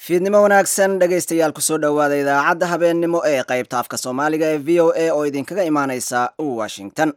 fiidnimo wanaagsan dhegaystayaal kusoo dhowaada idaacadda habeennimo ee qaybta afka soomaaliga ee v o a oo idinkaga imaaneysa washington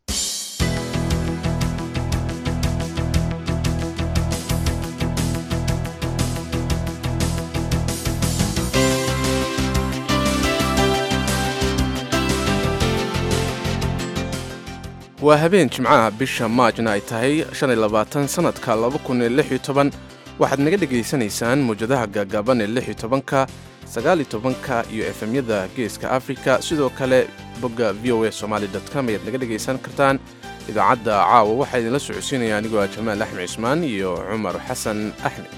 waa habeen jimcaha bisha maajna ay tahay sannadka waxaad naga dhegaysanaysaan mawjadaha gaagaaban ee ka sagaalitobanka iyo efemyada geeska afrika sidoo kale bogga v o a somaali com ayaad naga dhegaysan kartaan idaacadda caawa waxaa idinla socodsiinaya anigoo ah jamaal axmed cismaan iyo cumar xasan axmed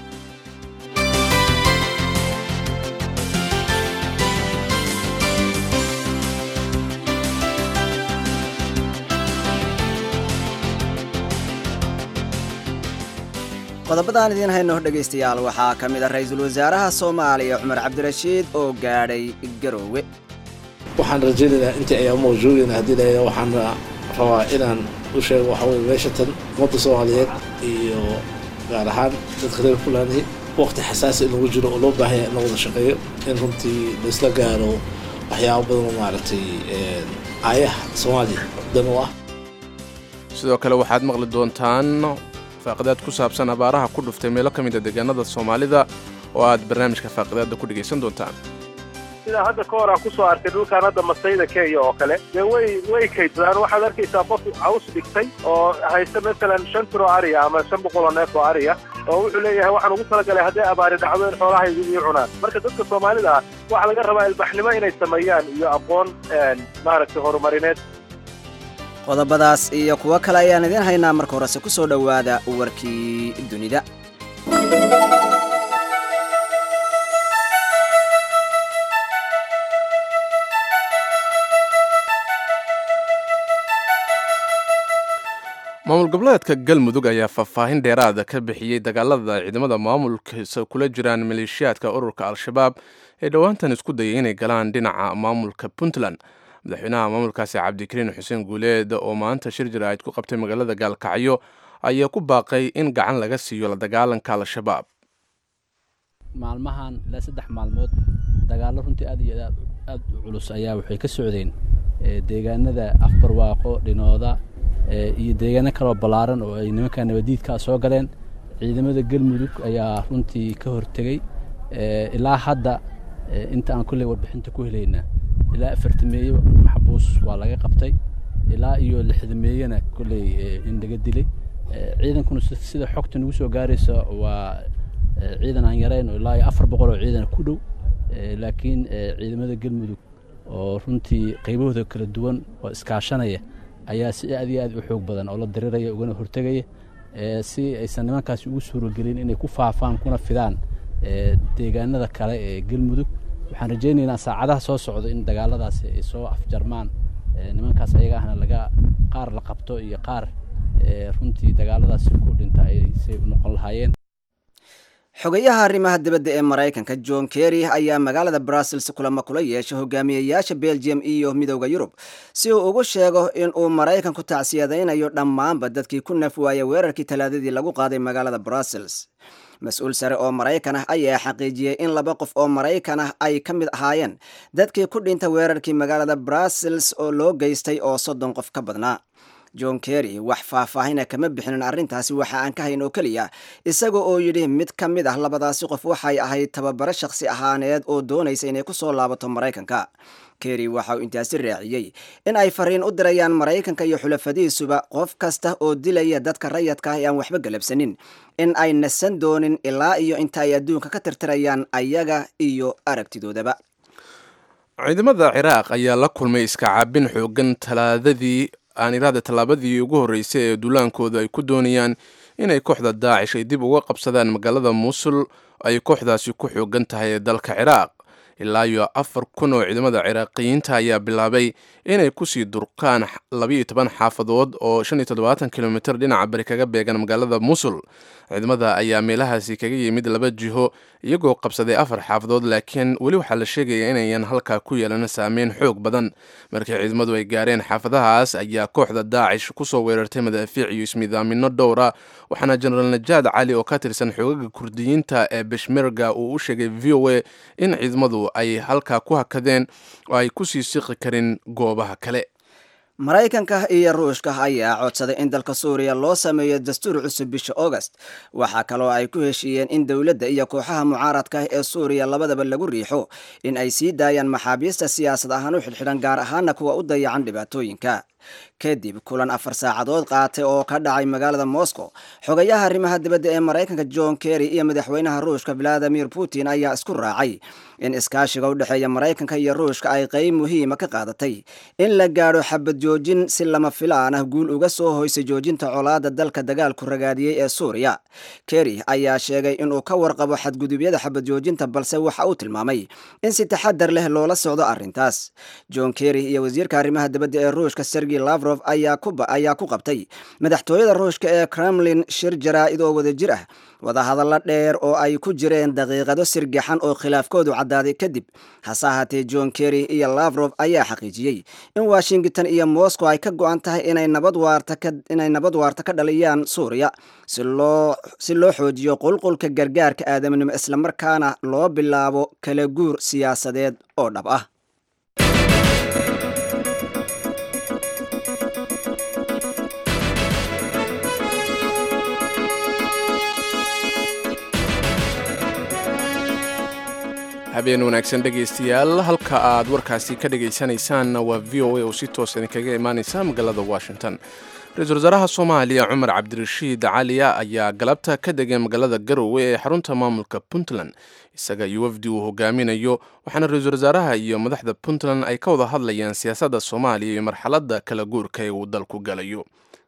qodobadaan idiin hayno dhegaystayaal waxaa ka mid a ra-iisul wasaaraha soomaaliya cumar cabdirashiid oo gaadhay garoowe waxaan rajaynaynaa intii ayaa mawjuudina haddii la waxaan rabaa inaan u sheego waxa weye meesha tan ummadda soomaaliyeed iyo gaar ahaan dadka reer fulani waqti xasaasi in lagu jiro oo loo baahanya in la wada shaqeeyo in runtii laisla gaaro waxyaabo badan oo maaragtay aayaha soomaaliya dan u ah sidoo kale waxaad maqli doontaan faaqidaad ku saabsan abaaraha ku dhuftay meelo ka mid a deegaanada soomaalida oo aad barnaamijka faaqidaadda ku dhegaysan doontaan sidaa hadda ka hor aan kusoo arkay dhulkaan hadda masayda kenya oo kale dee way way kaydsadaan waxaad arkaysaa qof caws dhigtay oo haysta masalan shan tiro ariya ama shan boqol oo neef oo ariya oo wuxuu leeyahay waxaan ugu talagalay hadday abaari dhacdo in xoolahaygu ii cunaan marka dadka soomaalida ah waxaa laga rabaa ilbaxnimo inay sameeyaan iyo aqoon maaragtay horumarineed qodobadaas iyo kuwo kale ayaan idiin haynaa marka horese ku soo dhowaada warkii dunida maamul goboleedka galmudug ayaa faahfaahin dheeraada ka bixiyey dagaalada ciidamada maamulkiisa kula jiraan maleeshiyaadka ururka al-shabaab ee dhowaantan isku dayay inay galaan dhinaca maamulka puntland madaxweynaha maamulkaasi cabdikariin xuseen guuleed oo maanta shir jaraa'id ku qabtay magaalada gaalkacyo ayaa ku baaqay in gacan laga siiyo la dagaalanka al-shabaab maalmahan ilaa saddex maalmood dagaallo runtii aad iyo aad u culus ayaa waxay ka socdeen deegaanada afbarwaaqo dhinooda iyo deegaano kaloo ballaaran oo ay nimanka nabadiidkaa soo galeen ciidamada galmudug ayaa runtii ka hortegey ilaa hadda inta aan kolley warbixinta ku helaynaa ilaa afartameeye maxbuus waa laga qabtay ilaa iyo lixdameeyena kolley in laga dilay ciidankuna sida xogta nagu soo gaaraysa waa ciidan aan yarayn oo ilaa iyo afar boqol oo ciidan ku dhow laakiin ciidamada galmudug oo runtii qaybahooda kala duwan oo iskaashanaya ayaa si aad iyo aad u xoog badan oo la diriraya ugana hortegaya si aysan nimankaasi ugu suuragelin inay ku faafaan kuna fidaan deegaanada kale ee galmudug waxaan rajaynaynaa saacadaha soo socda in dagaaladaasi ay soo afjarmaan nimankaas ayaga ahna laga qaar la qabto iyo qaar runtii dagaaladaasi ku dhinta ay say u noqon lahaayeen xogayaha arrimaha dibadda ee maraykanka john kerry ayaa magaalada brussels kulamo kula yeeshay hogaamiyayaasha belgium iyo midooda yurub si uu ugu sheego in uu maraykanku tacsiyadaynayo dhammaanba dadkii ku naf waaya weerarkii talaadadii lagu qaaday magaalada brussels mas-uul sare oo maraykan ah ayaa xaqiijiyey in laba qof oo maraykan ah ay ka mid ahaayeen dadkii ku dhinta weerarkii magaalada brussels oo loo geystay oo soddon qof ka badnaa john kerry wax faahfaahina kama bixinin arrintaasi waxa aan ka hayn oo keliya isaga oo yidhi mid ka mid ah labadaasi qof waxay ahayd tababaro shakhsi ahaaneed oo doonaysa inay ku soo laabato maraykanka kerry waxa uu intaasi raaciyey in ay fariin u dirayaan maraykanka iyo xulafadiisuba qof kasta oo dilaya dadka rayadka ah ee aan waxba galabsanin in ay nasan doonin ilaa iyo inta ay adduunka ka tirtirayaan ayaga iyo aragtidoodaba ciidamada ciraaq ayaa la kulmay iska caabin xoogan talaadadii aan iraada tallaabadii ugu horreysay ee duulaankooda ay ku doonayaan inay kooxda daacish ay dib uga qabsadaan magaalada muusul ay kooxdaasi ku xoogan tahay ee dalka ciraaq ilaa iyo afar kun oo ciidamada ciraaqiyiinta ayaa bilaabay inay kusii durqaan labayo toban xaafadood oo shan iyo toddobaatan kilomitr dhinaca bari kaga beegan magaalada musul ciidamada ayaa meelahaasi kaga yimid laba jiho iyagoo qabsaday afar xaafadood laakiin weli waxaa la sheegaya inayan halkaa ku yeelan saameyn xoog badan markii ciidamadu ay gaareen xaafadahaas ayaa kooxda daacish kusoo weerartay madaafiic iyo ismidaamino dhowra waxaana jenaraal najaad cali oo ka tirsan xoogaga kurdiyiinta ee beshmerga uu u sheegay v o a in ciidamadu ay halkaa ku hakadeen oo ay kusii siqi karin goobaha kale maraykanka iyo ruushka ayaa codsaday in dalka suuriya loo sameeyo dastuur cusub bisha august waxaa kaloo ay ku heshiiyeen in dowladda iyo kooxaha mucaaradka ah ee suuriya labadaba lagu riixo in ay sii daayaan maxaabiista siyaasad ahaan u xidhxidhan gaar ahaana kuwa u dayacan dhibaatooyinka kadib kulan afar saacadood qaatay oo ka dhacay magaalada moscow xogayaha arrimaha dibadda ee maraykanka john kerry iyo madaxweynaha ruushka valadimir putin ayaa isku raacay in iskaashiga u dhexeeya maraykanka iyo ruushka ay qeyb muhiima ka qaadatay in la gaadho xabad joojin si lama filaan ah guul uga soo hoysay joojinta colaada dalka dagaalku ragaadiyey ee suuriya kerry ayaa sheegay inuu ka warqabo xadgudubyada xabad joojinta balse waxa uu tilmaamay in si taxadar leh loola socdo arrintaas john kerry iyo wasiirka arrimaha dibadda ee ruushka sergey lavrov ayaa ku qabtay madaxtooyada ruushka ee kremlin shir jaraa'id oo wada jir ah wadahadallo dheer oo ay ku jireen daqiiqado sirgaxan oo khilaafkoodu caddaaday kadib hase ahaatee john kerry iyo lavrov ayaa xaqiijiyey in washington iyo moscow ay ka go-an tahay inay nabad waarta ka dhaliyaan suuriya si loo xoojiyo qulqulka gargaarka aadaminimo islamarkaana loo bilaabo kala guur siyaasadeed oo dhab ah habeen wanaagsan dhegaystayaal halka aad warkaasi ka dhegaysanaysaanna waa v o a oo si toos idinkaga imaanaysa magaalada washington ra-iisul wasaaraha soomaaliya cumar cabdirashiid caliya ayaa galabta ka degay magaalada garowe ee xarunta maamulka puntland isaga iyo wafdi uu hogaaminayo waxaana ra-iisul wasaaraha iyo madaxda puntland ay ka wada hadlayaan siyaasadda soomaaliya iyo marxaladda kala guurka ee uu dalku galayo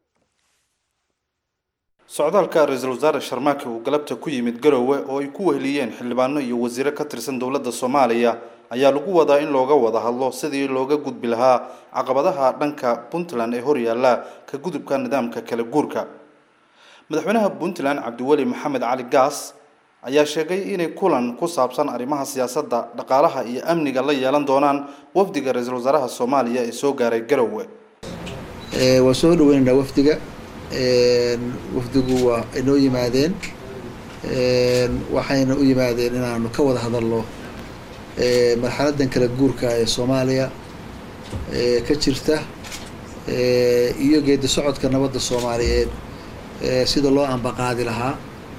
socdaalka ra-iisul wasaare sharmaake uu galabta ku yimid garowe oo ay ku weheliyeen xildhibaano iyo wasiiro ka tirsan dowladda soomaaliya ayaa lagu wadaa in looga wada hadlo sidii looga gudbi lahaa caqabadaha dhanka puntland ee horyaalla ka gudubka nidaamka kala guurka madaxweynaha puntland cabdiweli maxamed cali gaas ayaa sheegay inay kulan ku saabsan arrimaha siyaasadda dhaqaalaha iyo amniga la yeelan doonaan wafdiga ra-iisul wasaaraha soomaaliya ee soo gaaray garowe waa soo dhaweynaynaa wafdiga wafdigu waa inoo yimaadeen waxayna u yimaadeen inaanu ka wada hadalno marxaladan kala guurka ee soomaaliya ka jirta iyo geedi socodka nabadda soomaaliyeed sida loo ambaqaadi lahaa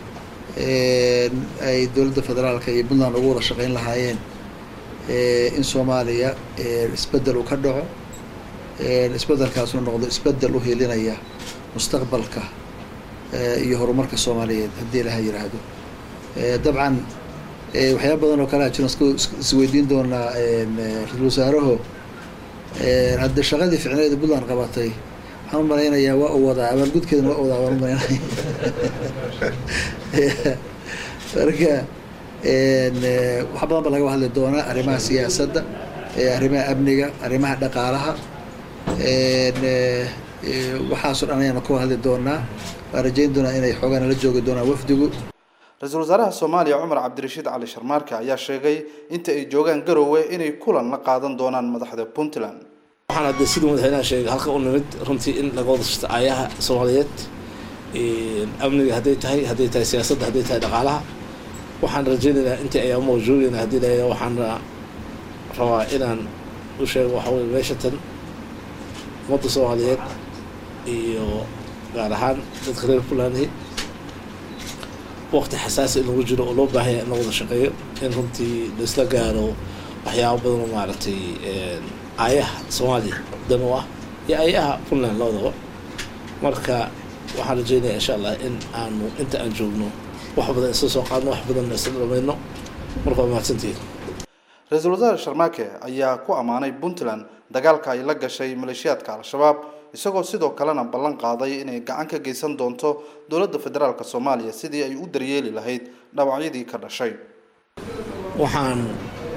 ay dowladda federaalka iyo puntland ugu wada shaqeyn lahaayeen in soomaaliya isbedel uu ka dhaco isbedelkaasuu noqdo isbedel u helinaya mustaqbalka iyo horumarka soomaaliyeed haddii ilaha yiraahdo dabcan waxyaaba badan oo kalea jiran isweydiin doonaa ra-isul wasaaraho hadde shaqadii ficneeda puntland qabatay waxaan u malaynayaa waa u wadaa abaalgudkeedana waa u wadaa waan u malaynaya marka wax badan ba laga hadli doonaa arrimaha siyaasadda arrimaha amniga arrimaha dhaqaalaha waxaasoo dhan ayaanu ka hadli doonaa waan rajayn doonaa inay xoogaa nala joogi doonaan wafdigu ra-iisul wasaaraha soomaaliya cumar cabdirashiid cali sharmaarke ayaa sheegay inta ay joogaan garowe inay kulan la qaadan doonaan madaxda puntland waxaan hadda siduu madaxweynaha sheegay halka u nimid runtii in laga wada shirto aayaha soomaaliyeed amniga hadday tahay hadday tahay siyaasadda hadday tahay dhaqaalaha waxaan rajaynaynaa intii ayaa mawjuudina haddii la waxaan rabaa inaan u sheego waxa weye meesha tan ummadda soomaaliyeed iyo gaar ahaan dadka reer puntland waqti xasaasi in lagu jiro oo loo baahanya in la wada shaqeeyo in runtii laisla gaaro waxyaaba badan oo maaragtay aayaha soomaaliya dan u ah iyo aayaha puntland labadaba marka waxaan rajeynaya insha allah in aanu inta aan joogno wax badan isla soo qaadno wax badanna isla dhamayno marka waa mahadsantihiin ra-iisul wasaare sharmaake ayaa ku ammaanay puntland dagaalka ay la gashay maleeshiyaadka al-shabaab isagoo sidoo kalena ballan qaaday inay gacan ka geysan doonto dowladda federaalk soomaaliya sidii ay u daryeeli lahayd dhaawacyadii ka dhashay waxaan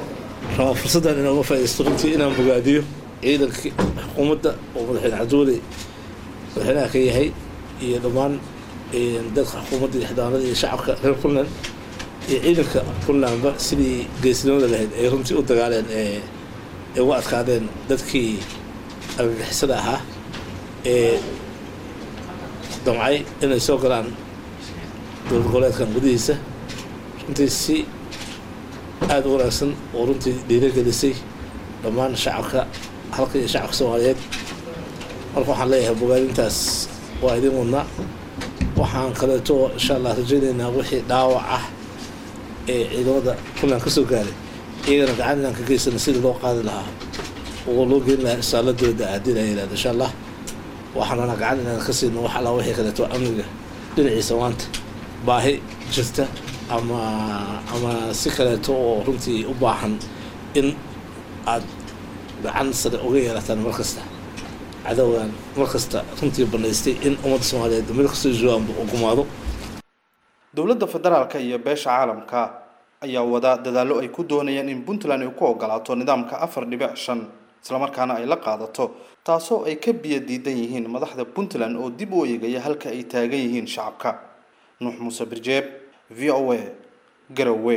rabaa fursaddan inaan uga faaidaysto runtii inaan bogaadiyo ciidanka xukuumadda oo madaxweyne cabdiweli madaxweynaha ka yahay iyo dhammaan dadka xukuumadda iyo xildhibaanada iyo shacabka reer puntland iyo ciidanka puntlandba sidii geesnimada lahayd ay runtii u dagaaleen ee ay uga adkaadeen dadkii argagixisada ahaa ee damcay inay soo galaan dowlad goboleedkan gudihiisa runtii si aada u wanaagsan oo runtii dhiiragelisay dhammaan shacabka halka iyo shacabka soomaaliyeed marka waxaan leeyahay bogaadintaas waa idin wadnaa waxaan kaleeto insha allah rajaynaynaa wixii dhaawac ah ee ciidamada puntland ka soo gaaray iyagana gacan inaan ka geysana sidii loo qaadi lahaa oo loo geyn lahaa isaaladooda haddii la yihahdo insha allah waxaanana gacan inaan ka siino wax alla wixii kaleeto amniga dhinaciisa maanta baahi jirta ama ama si kaleeto oo runtii u baahan in aad gacan sare uga yeelataan mar kasta cadowgan mar kasta runtii banaystay in ummadda soomaaliyeed meel kastoo joogaanba u gumaado dowladda federaalka iyo beesha caalamka ayaa wada dadaallo ay ku doonayaan in puntland ay ku ogolaato nidaamka afar dhibic shan islamarkaana ay la qaadato taasoo ay ka biyo diidan yihiin madaxda puntland oo dib u eegaya halka ay taagan yihiin shacabka nuux muuse birjeeb v o a garowe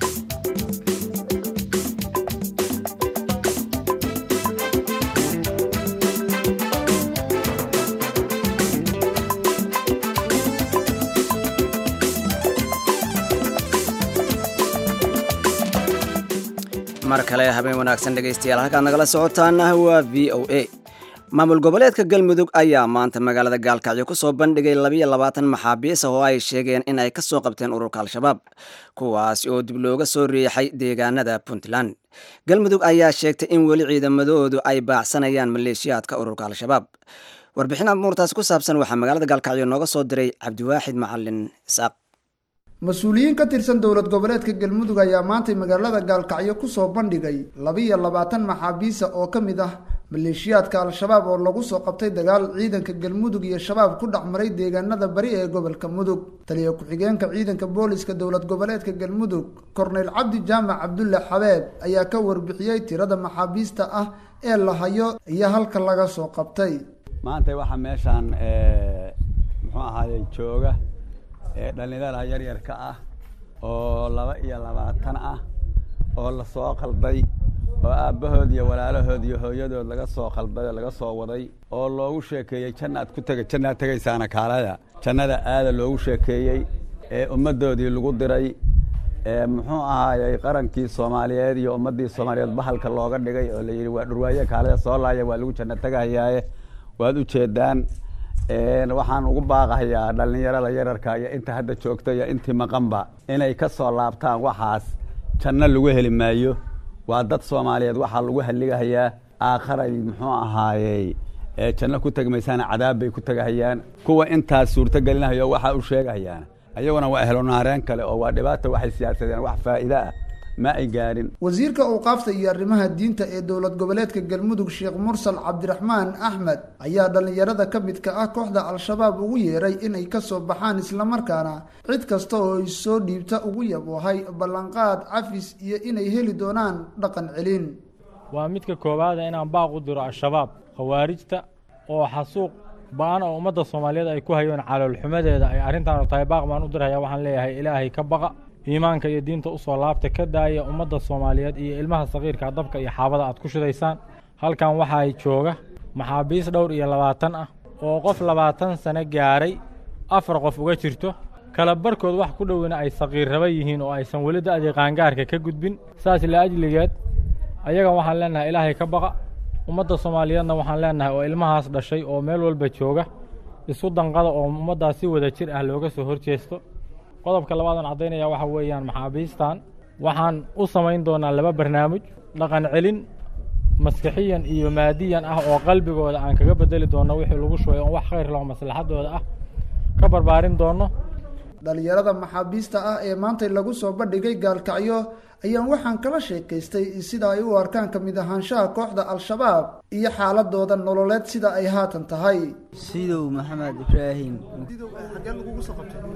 mar kale habeen wanaagsan dhegaystayaal halkaad nagala socotaana waa v o a maamul goboleedka galmudug ayaa maanta magaalada gaalkacyo ku soo bandhigay labiyo labaatan maxaabiis ah oo ay sheegeen in ay ka soo qabteen ururka al-shabaab kuwaasi oo dib looga soo riixay deegaanada puntland galmudug ayaa sheegtay in weli ciidamadoodu ay baacsanayaan maleeshiyaadka ururka al-shabaab warbixin amuurtaas ku saabsan waxaa magaalada gaalkacyo nooga soo diray cabdiwaaxid macalin isaaq mas-uuliyiin ka tirsan dowlad goboleedka galmudug ayaa maantay magaalada gaalkacyo kusoo bandhigay labiyo labaatan maxaabiisa oo ka mid ah maleeshiyaadka al-shabaab oo lagu soo qabtay dagaal ciidanka galmudug iyo shabaab ku dhex maray deegaanada bari ee gobolka mudug taliya ku-xigeenka ciidanka booliska dowlad goboleedka galmudug korneyl cabdi jaamac cabdulle xabeeb ayaa ka warbixiyey tirada maxaabiista ah ee la hayo iyo halka laga soo qabtay maanta waxaa meeshaan muxuu ahaaye jooga ee dhallinyarada yaryarka ah oo laba iyo labaatan ah oo lasoo qalday oo aabbahood iyo walaalahood iyo hooyadood laga soo qalday oo laga soo waday oo loogu sheekeeyey jannaad ku tega jannaad tegaysaana kaalada jannada aada loogu sheekeeyey ee ummaddoodii lagu diray ee muxuu ahaayey qarankii soomaaliyeed iyo ummaddii soomaaliyeed bahalka looga dhigay oo layidhi waa dhurwaaye kaalada soo laaya waa lagu janno tegahayaaye waad u jeedaan waxaan ugu baaqahayaa dhallinyarada yararka iyo inta hadda joogta iyo intii maqanba inay ka soo laabtaan waxaas janno lagu heli maayo waa dad soomaaliyeed waxaa lagu halligahayaa aakharay muxuu ahaayey janno ku tegi maysaana cadaab bay ku tegahayaan kuwa intaas suurto gelinahayo waxaa u sheegahayaan ayaguna waa ehlonaareen kale oo waa dhibaata waxay siyaasadeen wax faa'iide ah ma ay gaadhin wasiirka awqaafta iyo arrimaha diinta ee dowlad goboleedka galmudug sheekh mursal cabdiraxmaan axmed ayaa dhallinyarada ka midka ah kooxda al-shabaab ugu yeeray inay ka soo baxaan islamarkaana cid kasta oo ay soo dhiibta ugu yaboohay ballanqaad cafis iyo inay heli doonaan dhaqan celin waa midka koowaada inaan baaq u diro al-shabaab khawaarijta oo xasuuq ba-an oo ummadda soomaaliyeed ay ku hayeen caloolxumadeeda ay arrintaanu tahay baaq baan u diraya waxaan leeyahay ilaahay ka baqa iimaanka iyo diinta usoo laabta ka daaya ummadda soomaaliyeed iyo ilmaha sakiirka dabka iyo xaabada aad ku shidaysaan halkan waxaa jooga maxaabiis dhowr iyo labaatan ah oo qof labaatan sano gaaray afar qof uga jirto kala barkood wax ku dhowina ay sakiirraba yihiin oo aysan weli da'dii qaangaarka ka gudbin saas la ajligeed ayagan waxaan leenahay ilaahay ka baqa ummadda soomaaliyeedna waxaan leenahay oo ilmahaas dhashay oo meel walba jooga isu danqada oo ummaddaas si wada jir ah looga soo horjeesto qodobka labaadaan caddaynaya waxa weeyaan maxaabiistan waxaan u samayn doonaa laba barnaamij dhaqan celin maskixiyan iyo maadiyan ah oo qalbigooda aan kaga bedeli doonno wixii lagu shubay oon wax khayr laho maslaxadooda ah ka barbaarin doonno dhalinyarada maxaabiista ah ee maantay lagu soo bandhigay gaalkacyo ayaan waxaan kala sheekaystay sida ay u arkaan ka mid ahaanshaha kooxda al-shabaab iyo xaaladooda nololeed sida ay haatan tahay sidow maxamed ibraahim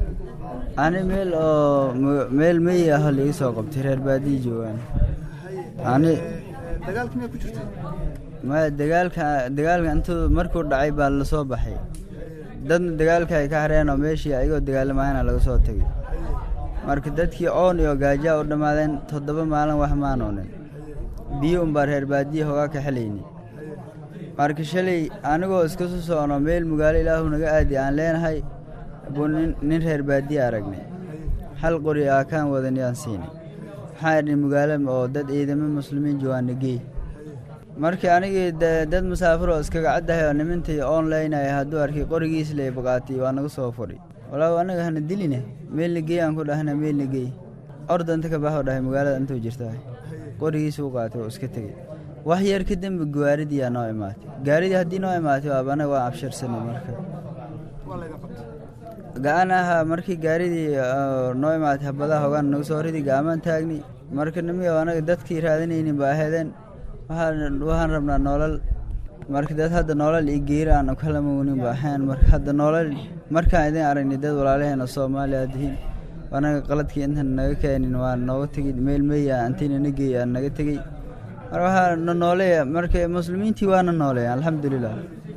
ani meel oo meel meyi ah laiga soo qabtay reer baadiyi joogaan ani dagaalka miyaa ku jirtay maya dagaalka dagaalka intuu markuu dhacay baa la soo baxay dadna dagaalka ay ka hareen oo meeshii ayagoo dagaalamayana laga soo tegay marka dadkii oon iyo gaajaa u dhammaadeen toddoba maalin wax maanoonin biyo unbaa reer baadiya hogaa ka xelayni marka shalay anigoo iska soo socono meel magaalo ilaahu naga aadi aan leenahay buu nin nin reer baadiya aragnay hal qori aa kaan wadan yaan siinay waxaan idhi magaalo oo dad ciidamo muslimiin joogaana geey markii anigii de- dad musaafir oo iskaga caddahay oo nimintii onlinaya hadduu arkay qorigiis lay baqaatay waa naga soo fudhi walaaw anaga hana diline meelna geey aan ku dhahna meelna geey orda inta ka baxoo dhahay magaalada intuu jirtaa qorigiis u qaatay oo iska tegey wax yar ka dembe gaaridiyaa noo imaatay gaaridii haddii noo imaatay waaba anaga waa abshirsanay marka ga-an ahaa markii gaaridii oo noo imaatay habadaha hogaan nagu soo ridi gaamaan taagni marka nimiga anaga dadkii raadinaynin ba aheedeen waxaan waxaan rabnaa nolol marka dad hadda nolol iyo geeri aan kala mugnin ba ahayn marka hadda nolol markaan idin aragnay dad walaalaheena soomaaliya dihiin anaga qaladkii intan naga keenin waa nooga tegey meel meya antiina na geey aan naga tegey marka waxaa na nooleeya marka muslimiintii waana nooleeya alxamdulilah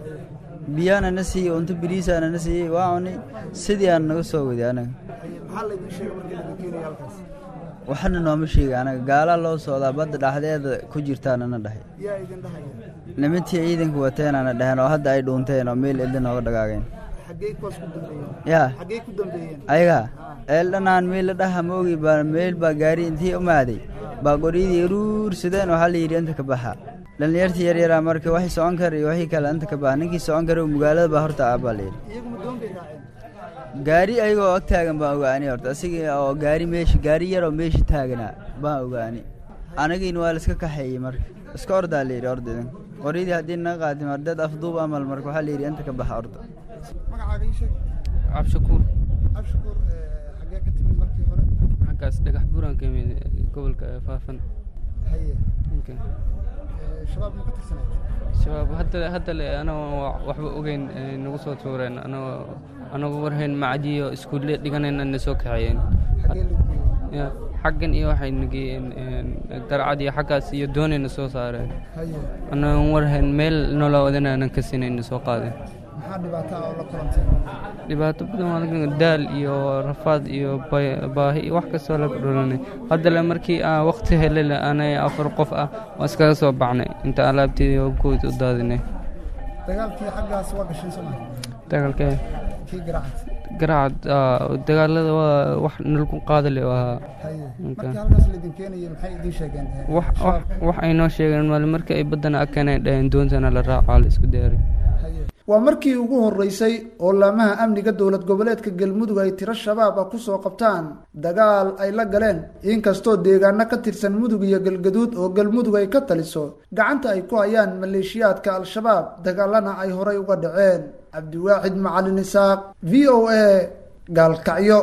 biyaana na siiyey unto biriisaana na siiyey waa cunay sidii aan naga soo waday anaga maxaa laydin sheegay markii laga keenaya halkaas waxna nooma sheega anaga gaalaa loo socdaa badda dhaxdeeda ku jirtaanana dhahay yaa idin dhahaya nimantii ciidanka wateenana dhaheen oo hadda ay dhuunteen oo meel elda nooga dhagaageen xaggee kuwaas ku dambeeyeen yaa xaggee ku dambeeyeen ayaga eeldhanaan meel la dhaha ma ogi baa meel baa gaari intii umaaday baa qoryadii ruursadeen waxaa la yidhi inta ka baxa dhallinyartii yaryaraa marka waxay socon kara iyo waxii kale inta ka baxa ninkii socon kara magaalada baa horta ah baa la yidhi iyagu ma doon bay raaceen gaari ayagoo ag taagan baan ogaani horta asigii oo gaari meesha gaari yaroo meesha taaganaa baan ogaani anagiina waa la iska kaxeeyey marka iska ordaa la yidhi orda idin qoryadii haddii naga qaatay mar dad afduub amal marka waxaa la yidhi inta ka baxa orda magacaaga ii sheeg cabshakuur abshakuur xaggee ka timid markii hore xaggaas dhagax buuraan ka imid gobolka faafan haye Okay. Eh, shabaab ma ka tirsanayd shabaab hadda hadda le anagoo waxba ogeyn ay nagu soo tuureen anagoo anagu warhayn macdiyo iskuulle dhiganayna na soo kaxeeyeen xaggee lagu geeyey Ya, xaggan iyo waxay nageeyeen darcad iyo xaggaas iyo doonayna soo saareen haye anagoon warhayn meel noloo wadanaanan ka sinayna soo qaadeen maxaa dhibaato ah oo la kulanteen dhibaato badan waa laga daal iyo rafaad iyo bay- baahi iyo wax kastoo laga dhulanay haddale markii aan waqti helay anay afar qof ah waa iskaga soo baxnay inta alaabteedii oo guud u daadinay dagaalkii xaggaas waa gashay somaa dagaalkee kii garacad garacad ah, dagaalada waa wax nalagu qaadale u ahaa haye Okay. markii halkaas laydin keenayay maxay idiin sheegeen eh, wax wax shabaabka? wax ay noo sheegeen maali markii ay baddana akeenay dhaheen doontana la raacaa la isku diyaaray Haye. waa markii ugu horeysay oo laamaha amniga dowlad goboleedka galmudug ay tiro shabaab ah kusoo qabtaan dagaal ay la galeen inkastoo deegaano ka tirsan mudug iyo galgaduud oo galmudug ay ka taliso gacanta ay ku hayaan maleeshiyaadka al-shabaab dagaalana ay horay uga dhaceen cabdiwaaxid macalin isaaq v o a gaalkacyo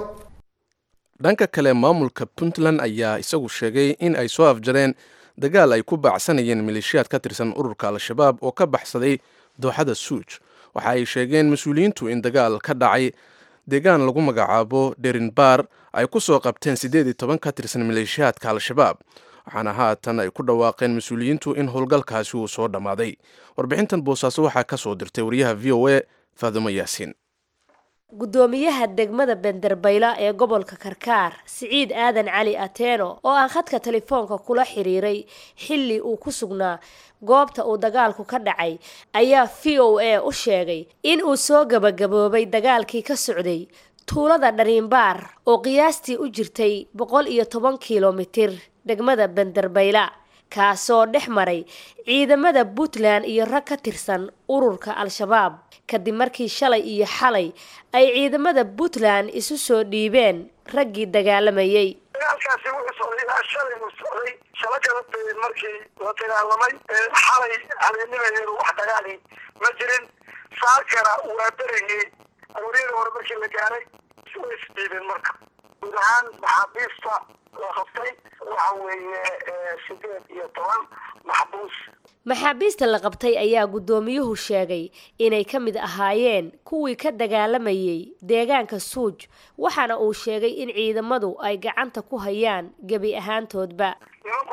dhanka kale maamulka puntland ayaa isagu sheegay in ay soo afjareen dagaal ay ku baacsanayeen maleeshiyaad ka tirsan ururka al-shabaab oo ka baxsaday dooxada suuj waxa ay sheegeen mas-uuliyiintu in dagaal ka dhacay deegaan lagu magacaabo derinbaar ay ku soo qabteen siddeed iyo toban ka tirsan maleeshiyaadka al-shabaab waxaana haatan ay ku dhawaaqeen mas-uuliyiintu in howlgalkaasi uu soo dhammaaday warbixintan boosaaso waxaa ka soo dirtay wariyaha v o a faadumo yaasiin gudoomiyaha degmada benderbayla ee gobolka karkaar siciid aadan cali ateeno oo aan khadka telefoonka kula xiriiray xilli uu ku sugnaa goobta uu dagaalku ka dhacay ayaa v o a u sheegay in uu soo gabagaboobay dagaalkii ka socday tuulada dhariinbaar oo qiyaastii u jirtay boqol iyo toban kilomitir degmada benderbayla kaasoo dhex maray ciidamada puntland iyo rag ka tirsan ururka al-shabaab kadib markii shalay iyo xalay ay ciidamada puntland isu soo dhiibeen raggii dagaalamayay dagaalkaasi wuxuu socday ilaa shalay uu socday shalo kala beed markii la dagaalamay xalay habeennimadeedu wax dagaali ma jirin saakana waa berigii arooriyada hore markii la gaaray way isdhiibeen marka guud ahaan maxaabiista la qabtay waxa weeye sideed iyo toban maxbuus maxaabiista la qabtay ayaa guddoomiyuhu sheegay inay ka mid ahaayeen kuwii ka dagaalamayay deegaanka suuj waxaana uu sheegay in ciidamadu ay gacanta ku hayaan gebi ahaantoodba nimanku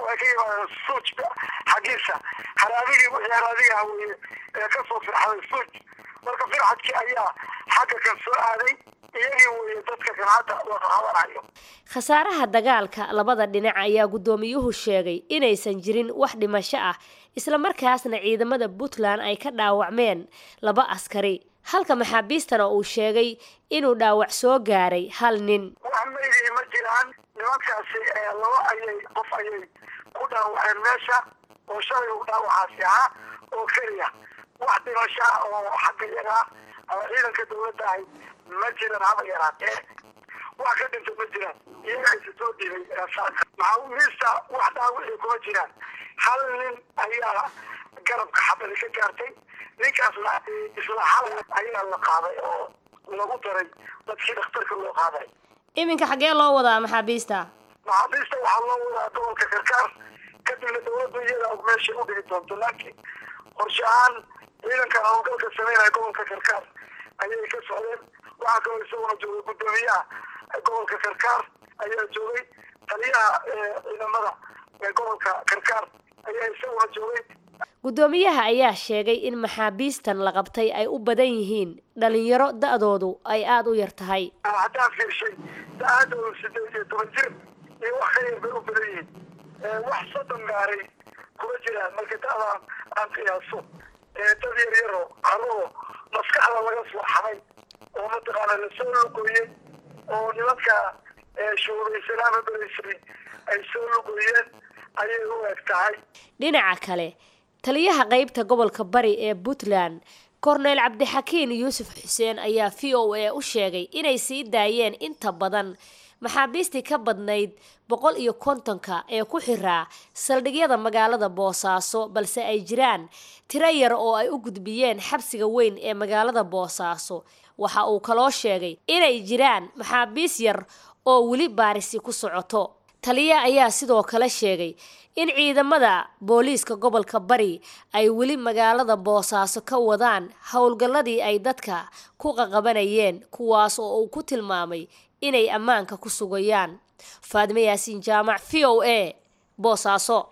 waxay ka yimaadeen suuj xaggiisa haraabigii wixii haraadiga weye ee kasoo firxaday suuj marka firxadkii ayaa xagga kan soo aaday iyagii weye dadka kan hadda wada habanayo khasaaraha dagaalka labada dhinac ayaa guddoomiyuhu sheegay inaysan jirin wax dhimasho ah isla markaasna ciidamada puntland ay ka dhaawacmeen laba askari halka maxaabiistana uu sheegay inuu dhaawac soo gaaray hal nin wax meydii ma jiraan nimankaasi laba ayay qof ayay ku dhaawaceen meesha oo shalay uu dhaawacaasi ahaa oo keliya wax dhimasho ah oo xagga yagaa ama ciidanka dawladda ahay ma jiran haba yaraatee wax ka dhinta ma jiraan iyaga isa soo dhibay maxaabiista wax dhaawicii kuma jiraan hal nin ayaa garabka xabadi ka gaartay ninkaasna isla hal ayaa la qaaday oo lagu daray dadkii dhakhtarka loo qaaday iminka xaggee loo wadaa maxaabiista maxaabiista waxaa loo wadaa gobolka karkaar kadibna dawladdu iyada meeshay u dhigi doonto laakiin qorshe ahaan ciidankan howlgalka sameynaya gobolka karkaar ayay ka socdeen waxaa kaloo isaguna joogay guddoomiyaha gobolka karkaar ayaa joogay taliyaha ciidamada ee gobolka karkaar ayaa isaguna joogay guddoomiyaha ayaa sheegay in maxaabiistan la qabtay ay u badan yihiin dhalinyaro da-doodu ay aada u yar tahay haddaan fiirshay da-aadoodu sideed iyo toban jir iyo wax ka yar bay u badan yihiin wax soddon gaaray kuma jiraan marka da-daan aan qiyaaso dad yar yaro carruur maskaxda laga soo xaday oo mataqaana lasoo lugoyey oo nimanka shuubaysanaama beraysay ay soo lugoyeen ayay u eg tahay dhinaca kale taliyaha qeybta gobolka bari ee puntland korneyl cabdixakiin yuusuf xuseen ayaa v o a u sheegay inay sii daayeen inta badan maxaabiistii ka badnayd boqol iyo kontonka ee ku xiraa saldhigyada magaalada boosaaso balse ay jiraan tiro yar oo ay u gudbiyeen xabsiga weyn ee magaalada boosaaso waxa uu kaloo sheegay inay jiraan maxaabiis yar oo weli baarisi ku socoto taliya ayaa sidoo kale sheegay in ciidamada booliiska gobolka bari ay weli magaalada boosaaso ka wadaan howlgalladii ay dadka ku qaqabanayeen kuwaas oo uu ku tilmaamay inay ammaanka ku sugayaan faadime yaasiin jaamac v o a boosaaso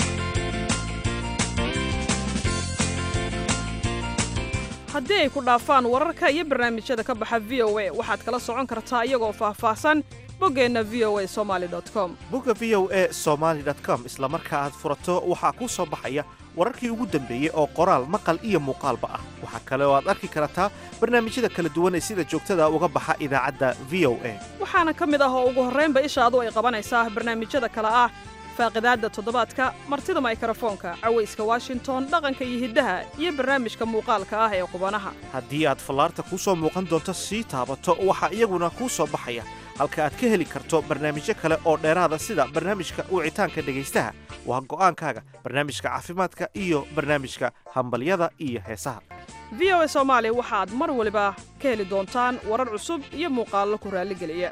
haddii ay ku dhaafaan wararka iyo barnaamijyada ka baxa v o a waxaad kala socon kartaa iyagoo faahfaahsan boggeenna v o a somaali com bogga v o a somaali com isla marka aad furato waxaa kuu soo baxaya wararkii ugu dambeeyey oo qoraal maqal iyo muuqaalba ah waxaa kale oo aad arki kartaa barnaamijyada kala duwan ee sida joogtada uga baxa idaacadda v o a waxaana ka mid ah oo ugu horraynba ishaadu ay qabanaysaa barnaamijyada kale ah faaqidaadda toddobaadka martida maykrofoonka cawayska washington dhaqanka iyo hiddaha iyo barnaamijka muuqaalka ah ee qubanaha haddii aad fallaarta kuu soo muuqan doonto sii taabato waxaa iyaguna kuu soo baxaya halka aad ka heli karto barnaamijyo kale oo dheeraada sida barnaamijka wicitaanka dhegaystaha waa go'aankaaga barnaamijka caafimaadka iyo barnaamijka hambalyada iyo heesaha v o a soomaali waxaad mar waliba ka heli doontaan warar cusub iyo muuqaallo ku raalligeliya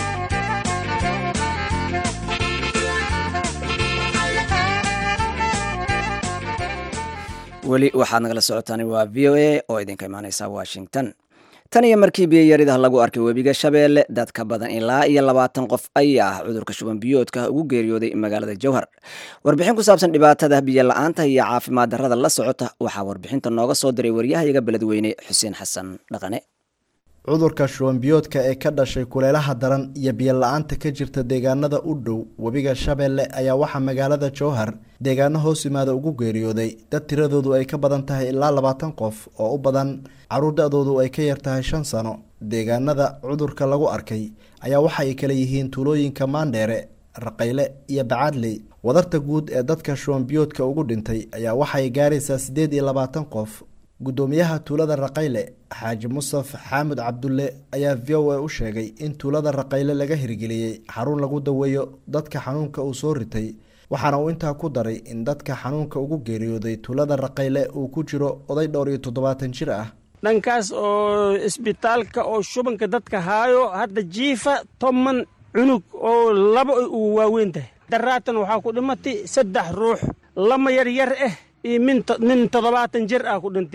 weli waxaad nagala socotaan waa v o a oo idinka imaaneysa washington tan iyo markii biyayaridah lagu arkay webiga shabeelle dad ka badan ilaa iyo labaatan qof ayaa ah cudurka shuban biyoodka ugu geeriyooday magaalada jowhar warbixin ku saabsan dhibaatada biyo la-aanta iyo caafimaad darrada la socota waxaa warbixinta nooga soo diray waryahayaga beledweyne xuseen xasan dhaqane cudurka shubanbiyoodka ee ka dhashay kuleelaha daran iyo biyo la-aanta ka jirta deegaanada u dhow webiga shabeelle ayaa waxaa magaalada jowhar deegaano hoos yimaada ugu geeriyooday dad tiradoodu ay ka badan tahay ilaa labaatan qof oo u badan caruur da-doodu ay ka yar tahay shan sano deegaanada cudurka lagu arkay ayaa waxa ay kala yihiin tuulooyinka maandheere raqayle iyo bacaadley wadarta guud ee dadka shubanbiyoodka ugu dhintay ayaa waxaay gaaraysaa siddeed iyo labaatan qof guddoomiyaha tuulada raqayle xaaji musaf xaamud cabdulle ayaa v o a u sheegay in tuulada raqayle laga hirgeliyey xarun lagu daweeyo dadka xanuunka uu soo ritay waxaana uu intaa ku daray in dadka xanuunka ugu geeriyooday tuulada raqayle uu ku jiro oday dhowr iyo toddobaatan jir ah dhankaas oo isbitaalka oo shubanka dadka haayo hadda jiifa toban cunug oo laba uu waaweyn tahay daraatan waxaa ku dhimatay saddex ruux lama yaryar ah iyo nin toddobaatan jir ah ku dhintay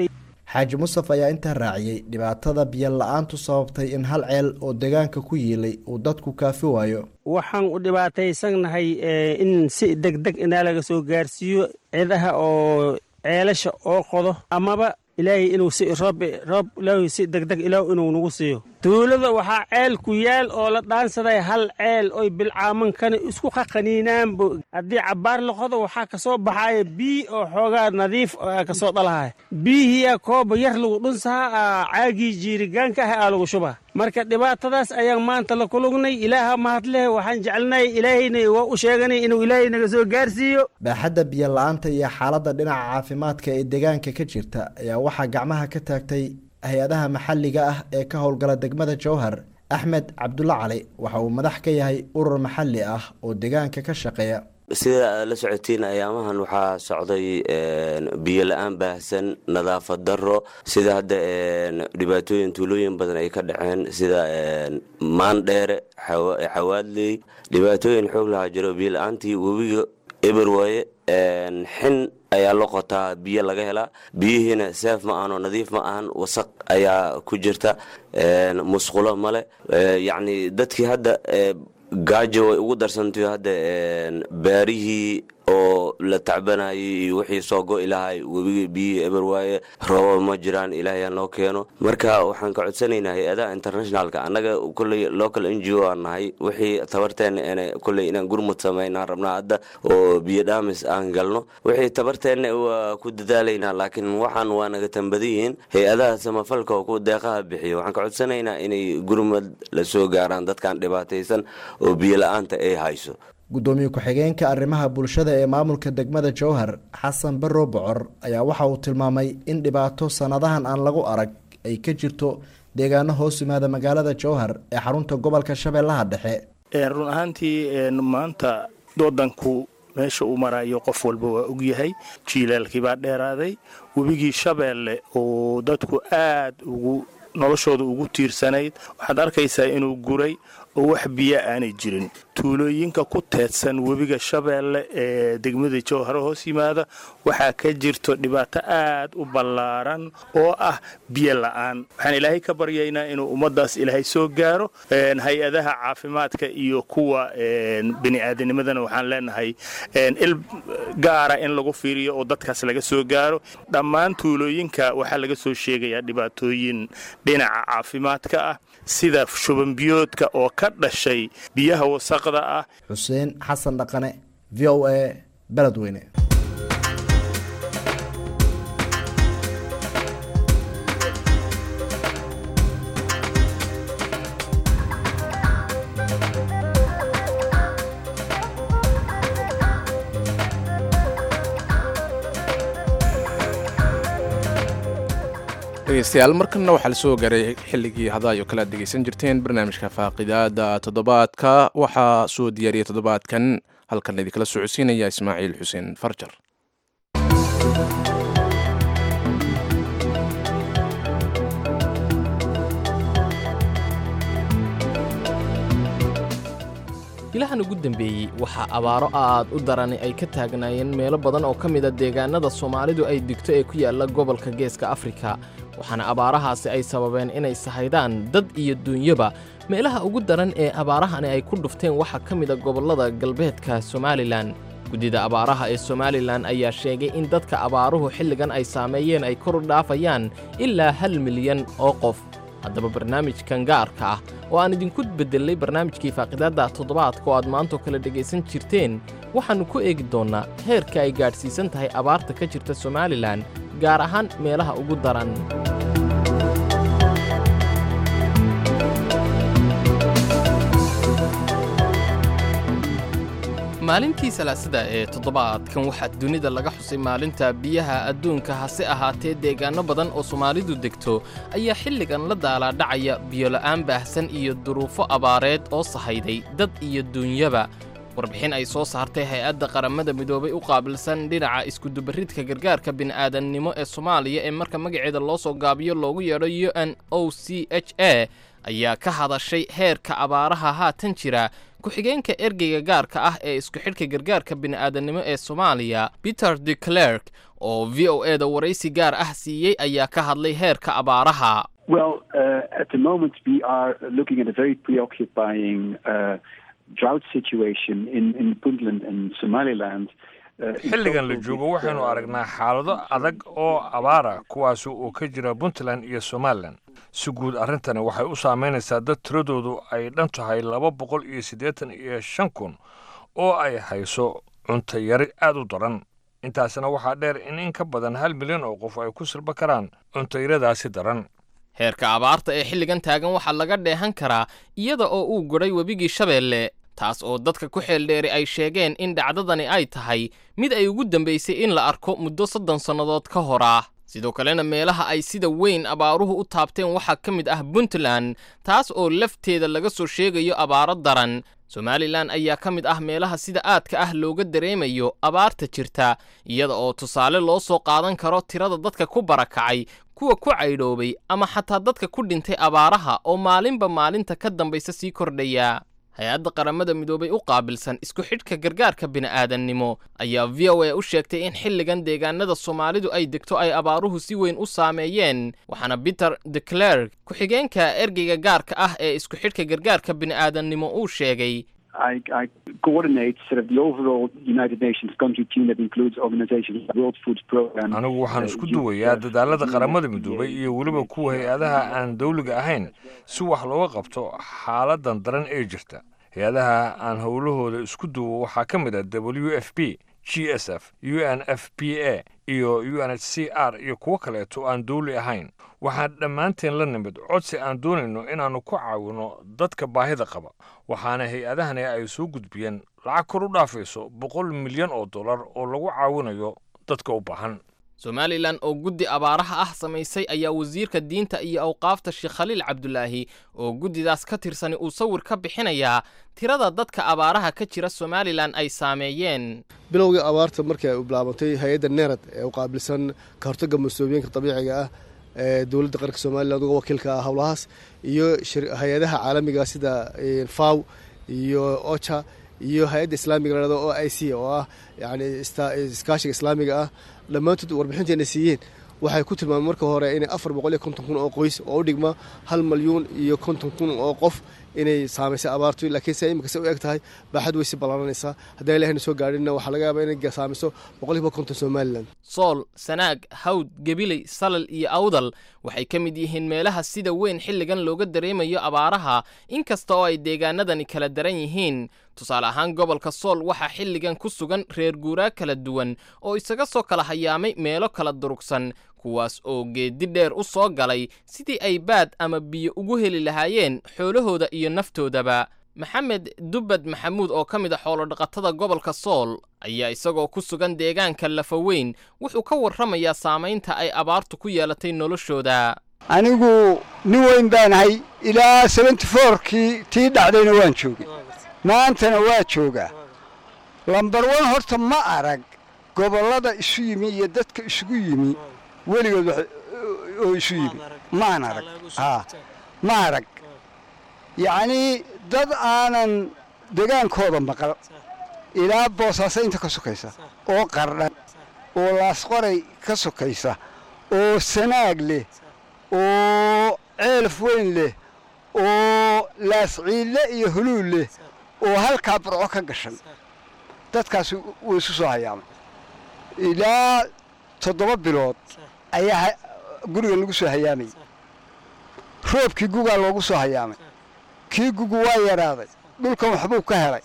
xaaji mustaf ayaa intaa raaciyey dhibaatada biyo la-aantu sababtay in hal ceel oo deegaanka ku yiilay uu dadku kaafi waayo waxaan u dhibaataysannahay in si deg deg inaa laga soo gaarsiiyo cidaha oo ceelasha oo qodo amaba ilaahay inuu si roob roob ilaahay si deg deg ilaah inuu nagu siiyo tuulada waxaa ceel ku yaal oo la dhaansaday hal ceel oy bilcaamankana isku qaqaniinaanba haddii cabbaar la qodo waxaa ka soo baxaya bii oo xoogaa nadiif ka soo dhalahaya biihiyaa kooba yar lagu dhunsahaa caagii jiirigaanka ah aa lagu shubaa marka dhibaatadaas ayaan maanta la kulugnay ilaaha mahadleh waxaan jecelnahay ilaahayna waa u sheeganay inuu ilaahay naga soo gaarsiiyo baaxadda biyo la-aanta iyo xaaladda dhinaca caafimaadka ee deegaanka ka jirta ayaa waxaa gacmaha ka taagtay hay-adaha maxalliga ah ee ka howlgala degmada jowhar axmed cabdulla cali waxa uu madax ka yahay urur maxalli ah oo deegaanka ka shaqeeya sida aad la socotiin ayaamahan waxaa socday biyo la-aan baahsan nadaafad daro sida hadda dhibaatooyin tuulooyin badan ay ka dhaceen sida maandheere xawaadley dhibaatooyin xoog lahaa jiro biyo la-aantii webiga eber waaye xin ayaa la qotaa biyo laga helaa biyihiina seef ma ahan oo nadiif ma ahan wasaq ayaa ku jirta musqulo male yacni dadkii hadda gaajo way ugu darsantay hadda baarihii oo la tacbanayay iyo wixii soo go-i lahay webigii biyihii eber waaye roobaba ma jiraan ilaahay noo keeno marka waxaan ka codsanaynaa hay-adaha internationalka annaga kolley local n g o aan nahay wixii tabarteena n kolley inaan gurmud samaynaan rabnaa hadda oo biyo dhaamis aan galno wixii tabarteenna waa ku dadaalaynaa laakiin waxaan waa naga tambadan yihiin hay-adaha samafalka oo ku deeqaha bixiyo waxaan ka codsanaynaa inay gurmud la soo gaaraan dadkan dhibaataysan oo biyo la-aanta ay hayso guddoomiye ku-xigeenka arrimaha bulshada ee maamulka degmada jowhar xasan barrow bocor ayaa waxa uu tilmaamay in dhibaato sannadahan aan lagu arag ay ka jirto deegaano hoos yimaada magaalada jowhar ee xarunta gobolka shabeellaha dhexe run ahaantii maanta wadanku meesha uu marayo qof walba waa ogyahay jiilaalkii baa dheeraaday webigii shabeelle oo dadku aad ugu noloshooda ugu tiirsanayd waxaad arkaysaa inuu guray oo wax biyo aanay jirin tuulooyinka ku teedsan webiga shabeelle ee degmada jowharo hoos yimaada waxaa ka jirto dhibaato aad u ballaaran oo ah biyo la-aan waxaan ilaahay ka baryaynaa inuu ummaddaas ilaahay soo gaaro hay-adaha caafimaadka iyo kuwa bini'aadanimadana waxaan leenahay il gaara in lagu fiiriyo oo dadkaas laga soo gaaro dhammaan tuulooyinka waxaa laga soo sheegayaa dhibaatooyin dhinaca caafimaadka ah sida shubanbiyoodka oo ka dhashay biyaha wasaqda ah xuseen xasan dhaqane v o a beledweyne dhegeystayaal markanna waxaa la soo gaaray xilligii hadaayo kale aad dhegeysan jirteen barnaamijka faaqidaada toddobaadka waxaa soo diyaariyay toddobaadkan halkan idinkala socodsiinaya ismaaciil xuseen farjar bilahan ugu dambeeyey waxaa abaaro aad u darani ay ka taagnaayeen meelo badan oo ka mida deegaanada soomaalidu ay digto ee ku yaalla gobolka geeska afrika waxaana abaarahaasi ay sababeen inay sahaydaan dad iyo duunyaba meelaha ugu daran ee abaarahani ay ku dhufteen waxaa ka mida gobollada galbeedka somalilan guddida abaaraha ee somalilan ayaa sheegay in dadka abaaruhu xilligan ay saameeyeen ay kor u dhaafayaan ilaa hal milyan oo qof haddaba barnaamijkan gaarka ah oo aan idinku beddelay barnaamijkii faaqidaadda toddobaadka oo aad maantoo kale dhegaysan jirteen waxaannu ku eegi doonnaa heerka ay gaadhsiisan tahay abaarta ka jirta somalilan gaar ahaan meelaha ugu daran maalintii salaasada ee toddobaadkan waxaa dunida laga xusay maalinta biyaha adduunka hase ahaatee deegaanno badan oo soomaalidu degto ayaa xilligan la daalaadhacaya biyola'aan baahsan iyo duruufo abaareed oo sahayday dad iyo duunyaba warbixin ay soo saartay hay-adda qaramada midoobay u qaabilsan dhinaca iskudubaridka gargaarka bini'aadannimo ee soomaaliya ee marka magaceeda loo soo gaabiyo loogu yeedho u n o c h a ayaa ka hadashay heerka abaaraha haatan jira ku-xigeenka ergeyga gaarka ah ee isku xidhka gargaarka bini'aadannimo ee soomaaliya peter de clerk oo v o e da waraysi gaar ah siiyey ayaa ka hadlay heerka abaaraha Well, uh, at the moment, we are looking at a very preoccupying uh, drought situation in, in Puntland and Somaliland. Uh, in xilligan la total, joogo with, waxaynu uh, aragnaa xaalado adag oo abaara kuwaasi oo ka jira puntland iyo somalilan si guud arrintani waxay u saameynaysaa dad tiradoodu ay dhan tahay laba boqol iyo siddeetan iyo shan kun oo ay hayso cunto yari aad u daran intaasina waxaa dheer in in ka badan hal milyan oo qof ay ku silba karaan cunto yaradaasi daran heerka abaarta ee xilligan taagan waxaa laga dheehan karaa iyada oo uu godhay webigii shabeelle taas oo dadka ku xeeldheeri ay sheegeen in dhacdadani ay tahay mid ay ugu dambaysay in la arko muddo soddon sannadood ka hor ah sidoo kalena meelaha ay sida weyn abaaruhu u taabteen waxaa ka mid ah puntland taas oo lafteeda laga soo sheegayo abaaro daran somalilan ayaa ka mid ah meelaha sida aadka ah looga dareemayo abaarta jirta iyada oo tusaale loo soo qaadan karo tirada dadka ku barakacay kuwa ku caydhoobay ama xataa dadka ku dhintay abaaraha oo maalinba maalinta ka dambaysa sii kordhaya hay-adda qaramada midoobay u qaabilsan isku xidhka gargaarka bini'aadannimo ayaa v o a u sheegtay in xilligan deegaanada soomaalidu ay degto ay abaaruhu si weyn u saameeyeen waxaana peter de clerk ku-xigeenka ergeyga gaarka ah ee isku xidhka gargaarka bini'aadannimo uu sheegay I, I coordinate sort of the overall United Nations country team that includes organizations like the World Food Program. anigu waxaan uh, isku UNICEF, duwayaa dadaalada qaramada midoobay iyo weliba kuwa hay-adaha aan dawliga ahayn si wax looga qabto xaaladan daran ee jirta hay-adaha aan howlahooda isku duwo waxaa ka mid ah w f p g s f u n f p a iyo u n h c r iyo kuwo kaleeto aan dawli ahayn waxaan dhammaanteen la nimid codsi aan doonayno inaannu ku caawino dadka baahida qaba waxaana hay-adahani ay soo gudbiyeen lacag kor u dhaafayso boqol milyan oo dollar oo lagu caawinayo dadka u baahan somalilan oo guddi abaaraha ah samaysay ayaa wasiirka diinta iyo awqaafta sheekh khaliil cabdulaahi oo guddidaas ka tirsani uu sawir ka bixinayaa tirada dadka abaaraha ka jira somalilan ay saameeyeen bilowgii abaarta markii ay u bilaabantay hay-adda nerad ee u qaabilsan ka hortagga mas-uuliyinka dabiiciga ah ee dowladda qaranka somalilan uga wakiilka ah howlahaas iyo hay-adaha caalamiga sida faw iyo ocha iyo hay-adda islaamiga la dhahdo o i c oo ah yani iskaashiga islaamiga ah dhammaantood warbixinteena siiyeen waxay ku tilmaameen marka hore inay afar boqol iyo konton kun oo qoys oo u dhigma hal malyuun iyo konton kun oo qof inay saamaysay abaartu laakiin se imika se u eg tahay baaxad way si ballaaranaysaa haddaan ilahayna soo gaadhinna waxaa laga yaabaa inay saamayso boqolkiiba konton somalilan sool sanaag hawd gebiley salal iyo awdal waxay ka mid yihiin meelaha sida weyn xilligan looga dareemayo abaaraha inkasta oo ay deegaanadani kala daran yihiin tusaale ahaan gobolka sool waxaa xilligan ku sugan reer guuraa kala duwan oo isaga soo kala hayaamay meelo kala durugsan kuwaas oo geeddi dheer u soo galay sidii ay baad ama biyo ugu heli lahaayeen xoolahooda iyo naftoodaba maxamed dubbad maxamuud oo ka mid a xoolodhaqatada gobolka sool ayaa isagoo ku sugan deegaanka lafaweyn wuxuu ka warramayaa saamaynta ay abaartu ku yeelatay noloshooda anigu nin weyn baanahay ilaa seventy fourkii tii dhacdayna waan joogay maantana waa joogaa lambar wan horta ma arag gobollada isu yimi iyo dadka isugu yimi weligood oo isu yimi maan arag haa ma arag yacnii dad aanan degaankooda maqal ilaa boosaaso inta ka sokaysa oo qardhan oo laasqoray ka sokaysa oo sanaag leh oo ceelaf weyn leh oo laasciille iyo huluul leh oo halkaa burco ka gashan dadkaas wuu isu soo hayaamay ilaa toddoba bilood ayaa guriga lagu soo hayaamayay roobkii gugaa loogu soo hayaamay kii gugu waa yaraaday dhulkan waxbuu ka helay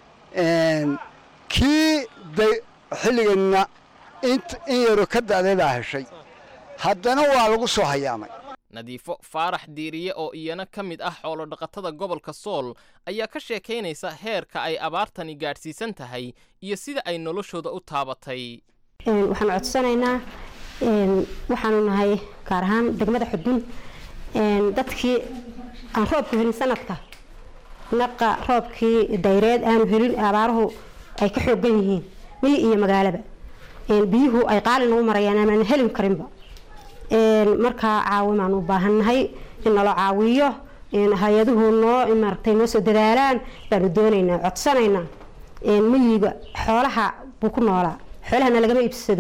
kii xilliganna in yaroo ka da'day baa heshay haddana waa lagu soo hayaamay nadiifo faarax diiriye oo iyana ka mid ah xoolodhaqatada gobolka sool ayaa ka sheekaynaysa heerka ay abaartani gaadhsiisan tahay iyo sida ay noloshooda u taabatay waxaan codsanaynaa waxaanu nahay gaar ahaan degmada xudun dadkii aan roobku helin sanadka naqa roobkii dayreed aanu helin abaaruhu ay ka xoogan yihiin miyi iyo magaalaba biyuhu ay qaali nagu marayaan amaan helin karinba markaa caawimaan u baahannahay in nalo caawiyo hay-aduhu noo maaragtay noo soo dadaalaan baanu doonaynaa codsanaynaa miyiga xoolaha buu ku noolaa xoolahana lagama iibsado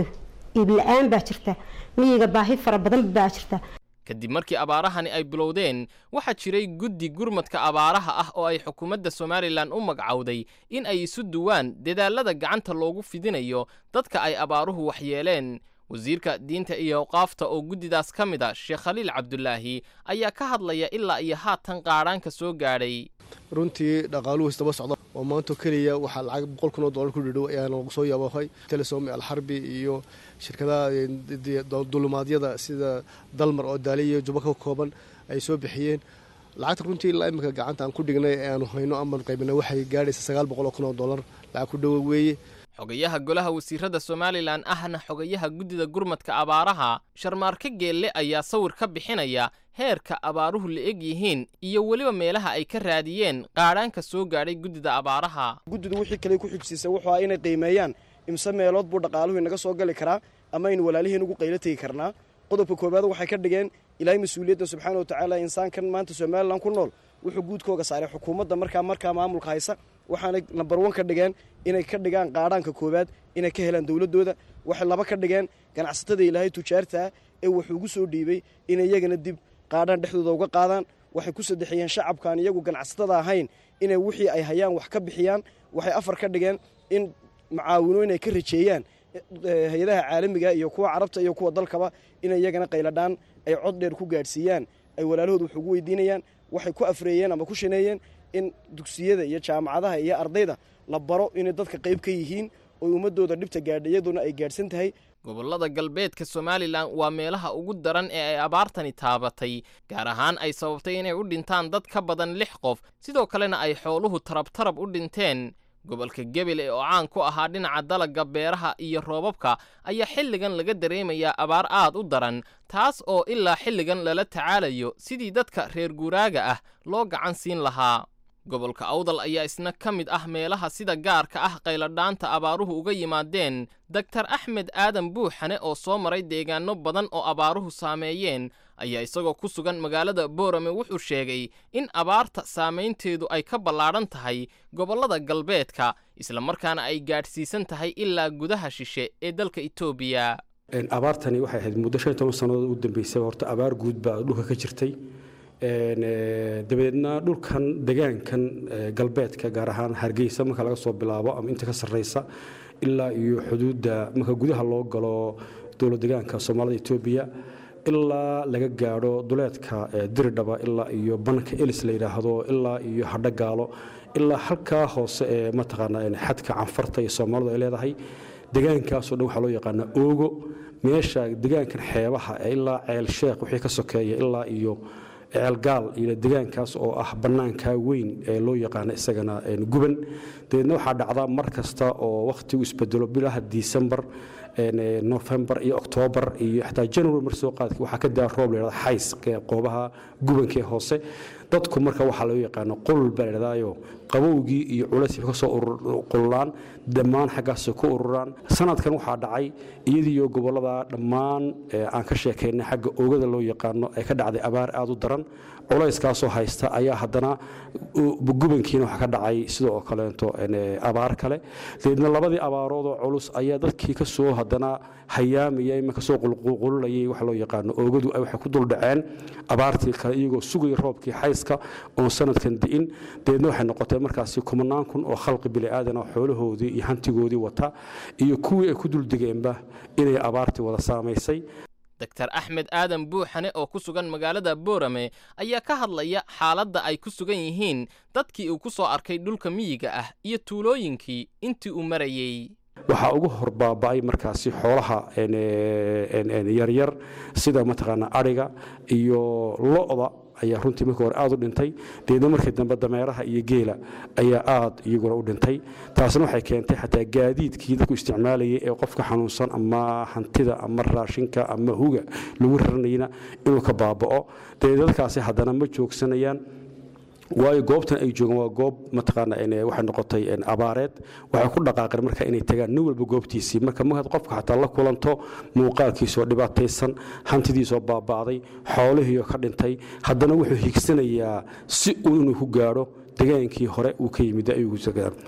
iibla-aan baa jirta miyiga baahi fara badan baa jirta kadib markii abaarahani ay bilowdeen waxaa jiray guddi gurmadka abaaraha ah oo ay xukuumadda somalilan u magacowday in ay isu duwaan dadaalada gacanta loogu fidinayo dadka ay abaaruhu waxyeeleen wasiirka diinta iyo awqaafta oo guddidaas ka mid a sheekh khaliil cabdulaahi ayaa ka hadlaya ilaa iyo haatan qaadhaanka soo gaadhay runtii dhaqaaluhu isdaba socda oo maanta keliya waxaa lacag boqol kun oo dollar ku dhidhow ayaana lagu soo yaabahay telesom alxarbi iyo shirkadaha dulumaadyada sida dalmar oo daali iyo juba ka kooban ay soo bixiyeen lacagta runtii ilaa iminka gacanta aan ku dhignay ee aanu hayno amaan qaybina waxay gaadhaysa sagaal boqol oo kun oo dollar lacag ku dhowo weeye xogayaha golaha wasiirada somalilan ahna xogayaha guddida gurmadka abaaraha sharmaarke geelle ayaa sawir ka bixinaya heerka abaaruhu la eg yihiin iyo weliba meelaha ay ka raadiyeen qaadhaanka soo gaadhay guddida abaaraha guddidu wixii kale ku xigsiisay wuxuu ah inay qiimeeyaan imse meelood buu dhaqaaluhu inaga soo gali karaa ama aynu walaaliheen ugu qaylo tegi karnaa qodobka koowaad waxay ka dhigeen ilaahay mas-uuliyadda subxaana wa tacaala insaankan maanta somalilan ku nool wuxuu guudkooga saaray xukuumadda markaa markaa maamulka haysa waxaanay nambar wan ka dhigeen inay ka dhigaan qaadhaanka koowaad inay ka helaan dowladdooda waxay laba ka dhigeen ganacsatada ilaahay tujaartaa ee wuxuu ugu soo dhiibay inay iyagana dib qaadhaan dhexdooda uga qaadaan waxay ku saddexiyeen shacabkaan iyagu ganacsatada ahayn inay wixii ay hayaan wax ka bixiyaan waxay afar ka dhigeen in macaawino inay ka rajeeyaan hay-adaha caalamiga iyo kuwa carabta iyo kuwa dalkaba inay iyagana qayladhaan ay cod dheer ku gaadhsiiyaan ay walaalahooda wax ugu weydiinayaan waxay ku afreeyeen ama ku shaneeyeen in dugsiyada iyo jaamacadaha iyo ardayda la baro inay dadka qayb ka yihiin oy ummadooda dhibta gaadha iyaduna ay gaadhsan tahay gobollada galbeedka somalilan waa meelaha ugu daran ee ay abaartani taabatay gaar ahaan ay sababtay inay u dhintaan dad ka badan lix qof sidoo kalena ay xooluhu tarabtarab u dhinteen gobolka gebele oo caan ku ahaa dhinaca dalagga beeraha iyo roobabka ayaa xilligan laga dareemayaa abaar aad u daran taas oo ilaa xilligan lala tacaalayo sidii dadka reer guuraaga ah loo gacan siin lahaa gobolka awdal ayaa isna ka mid ah meelaha sida gaarka ah qayladhaanta abaaruhu uga yimaadeen doktar axmed aadan buuxane oo soo maray deegaano badan oo abaaruhu saameeyeen ayaa isagoo ku sugan magaalada boorame wuxuu sheegay in abaarta saamaynteedu ay ka ballaadhan tahay gobollada galbeedka islamarkaana ay gaadhsiisan tahay ilaa gudaha shishe ee dalka etoobiya abaartani waxay ahayd muddo shan iyo toban sannadood u dambeysay horta abaar guud baa dhulka ka jirtay dabadeedna dhulkan degaankan galbeedka gaar ahaan hargeysa marka laga soo bilaabo ama inta ka sarreysa ilaa iyo xuduudda marka gudaha loo galo dowlad degaanka soomaalida etoobiya ilaa laga gaadho duleedka diridhaba ilaa iyo banka elis la yidhaahdo ilaa iyo hadhogaalo ilaa halkaa hoose ee mataqaana xadka canfarta iyo soomaalidu ay leedahay degaankaasoo dhan waxaa loo yaqaanaa oogo meesha degaankan xeebaha ilaa ceel sheekh wixii ka sokeeya ilaa iyo ceelgaal iyo degaankaas oo ah bannaankaa weyn ee loo yaqaano isagana guban dabeedna waxaa dhacda mar kasta oo wakhtigu isbedelo bilaha disembar nofembar iyo oktoobar iyo xataa january mar soo qaadka waxaa ka daa roob layhahda xays qoobaha gubankee hoose dadku marka waxaa loo yaqaano qulul baa layidhahdaayo qabowgii iyo culayska ka soo qululaan dhammaan xaggaasoo ka ururaan sanadkan waxaa dhacay iyadiiyo gobollada dhammaan aan ka sheekaynay xagga oogada loo yaqaano ay ka dhacday abaar aad u daran culayskaasoo haysta ayaa haddana gubankiina waxaa ka dhacay sidoo oo kaleeto abaar kale dabeedna labadii abaaroodoo culus ayaa dadkii ka soo haddana hayaamaya imanka soo qulqulayay waxa loo yaqaano oogadu waxay ku duldhaceen abaartii kale iyagoo sugaya roobkii xayska oon sanadkan di'in dabeedna waxay noqotay markaasi kumanaan kun oo khalqi bili'aadana xoolahoodii iyo hantigoodii wata iyo kuwii ay ku duldegeenba inay abaartii wada saamaysay doktar axmed aadan buuxane oo ku sugan magaalada boorame ayaa ka hadlaya xaaladda ay ku sugan yihiin dadkii uu ku soo arkay dhulka miyiga ah iyo tuulooyinkii intii uu marayey waxaa ugu hor baaba'ay markaasi xoolaha yaryar sida mataqaana adhiga iyo lo'da ayaa runtii markii hore aad u dhintay deedna markii dambe dameeraha iyo geela ayaa aad iyaguna u dhintay taasna waxay keentay xataa gaadiidkii dadku isticmaalayay ee qofka xanuunsan ama hantida ama raashinka ama huga lagu raranayna inuu ka baaba'o dee dadkaasi haddana ma joogsanayaan waayo goobtan ay joogaan waa goob mataqaana waxay noqotay abaareed waxay ku dhaqaaqeen marka inay tagaan nin walba goobtiisii marka markaad qofka xataa la kulanto muuqaalkiisoo dhibaataysan hantidiisoo baaba'day xoolihiioo ka dhintay haddana wuxuu higsanayaa si uu inuu ku gaadho degaankii hore uu ka yimid ayuu